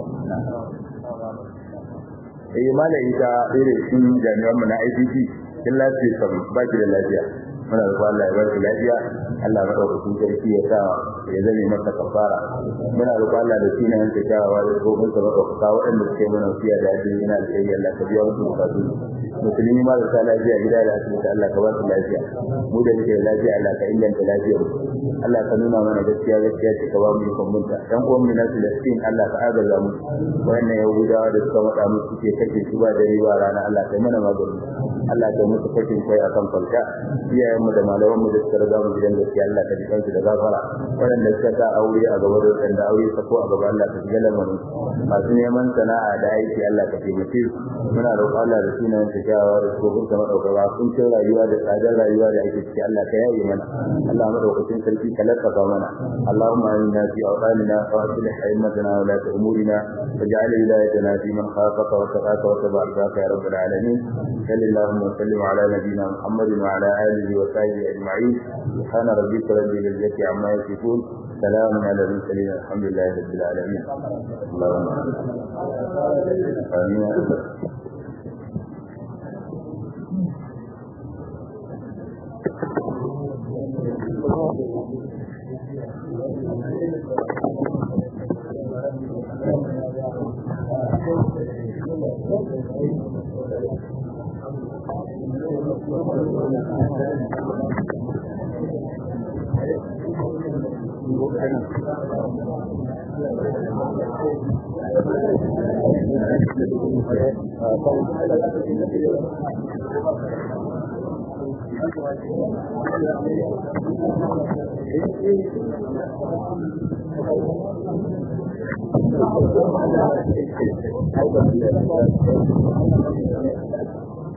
eh malai ita irin sun jami'an mu na ICT kin lafiya kam ba ki da lafiya muna da Allah ya bar ki lafiya Allah ya dauka kun sarki ya sa ya zame masa kafara muna da Allah da sunan ta kawawa da gobin sa baka ka waɗanda suke mana wasiya da ajin ina da kai Allah ka biya musu bukatu musulmi ma da sa lafiya gida da asibiti Allah ka ba su lafiya mu da muke da lafiya Allah ka inganta lafiyar Allah ka nuna mana gaskiya gaskiya ce ka ba mu ikon munta dan uwan mu na Filistin Allah ka agaza mu wannan yahudawa da suka mada mu suke kake su ba dare ba rana Allah ka mana magani Allah ka musu kashin kai akan falka iyayen mu da malaman mu da suka riga mu gidan gaskiya Allah ka jikan su da gafara waɗanda suka sa aure a gaba da waɗanda aure ka ko a gaba Allah ka shiga lamarin masu neman sana'a da aiki Allah ka taimake su muna roƙon Allah da sunan ta kyawawa da tsohon ka madaukaka kun ce rayuwa da tsadar rayuwa da ake ciki Allah ka yaye mana Allah madaukakin sarki ka lattafa mana Allahumma inna fi awqanina wa aslih a'immatana wa la umurina waj'al wilayatana fi man khafaka wa taqaka wa tabaraka ya rabbal alamin sallallahu wa sallim ala nabiyyina Muhammad wa ala alihi wa sahbihi ajma'in subhana rabbika rabbil izzati amma yasifun سلام على المرسلين الحمد لله رب العالمين اللهم آمين Thank you.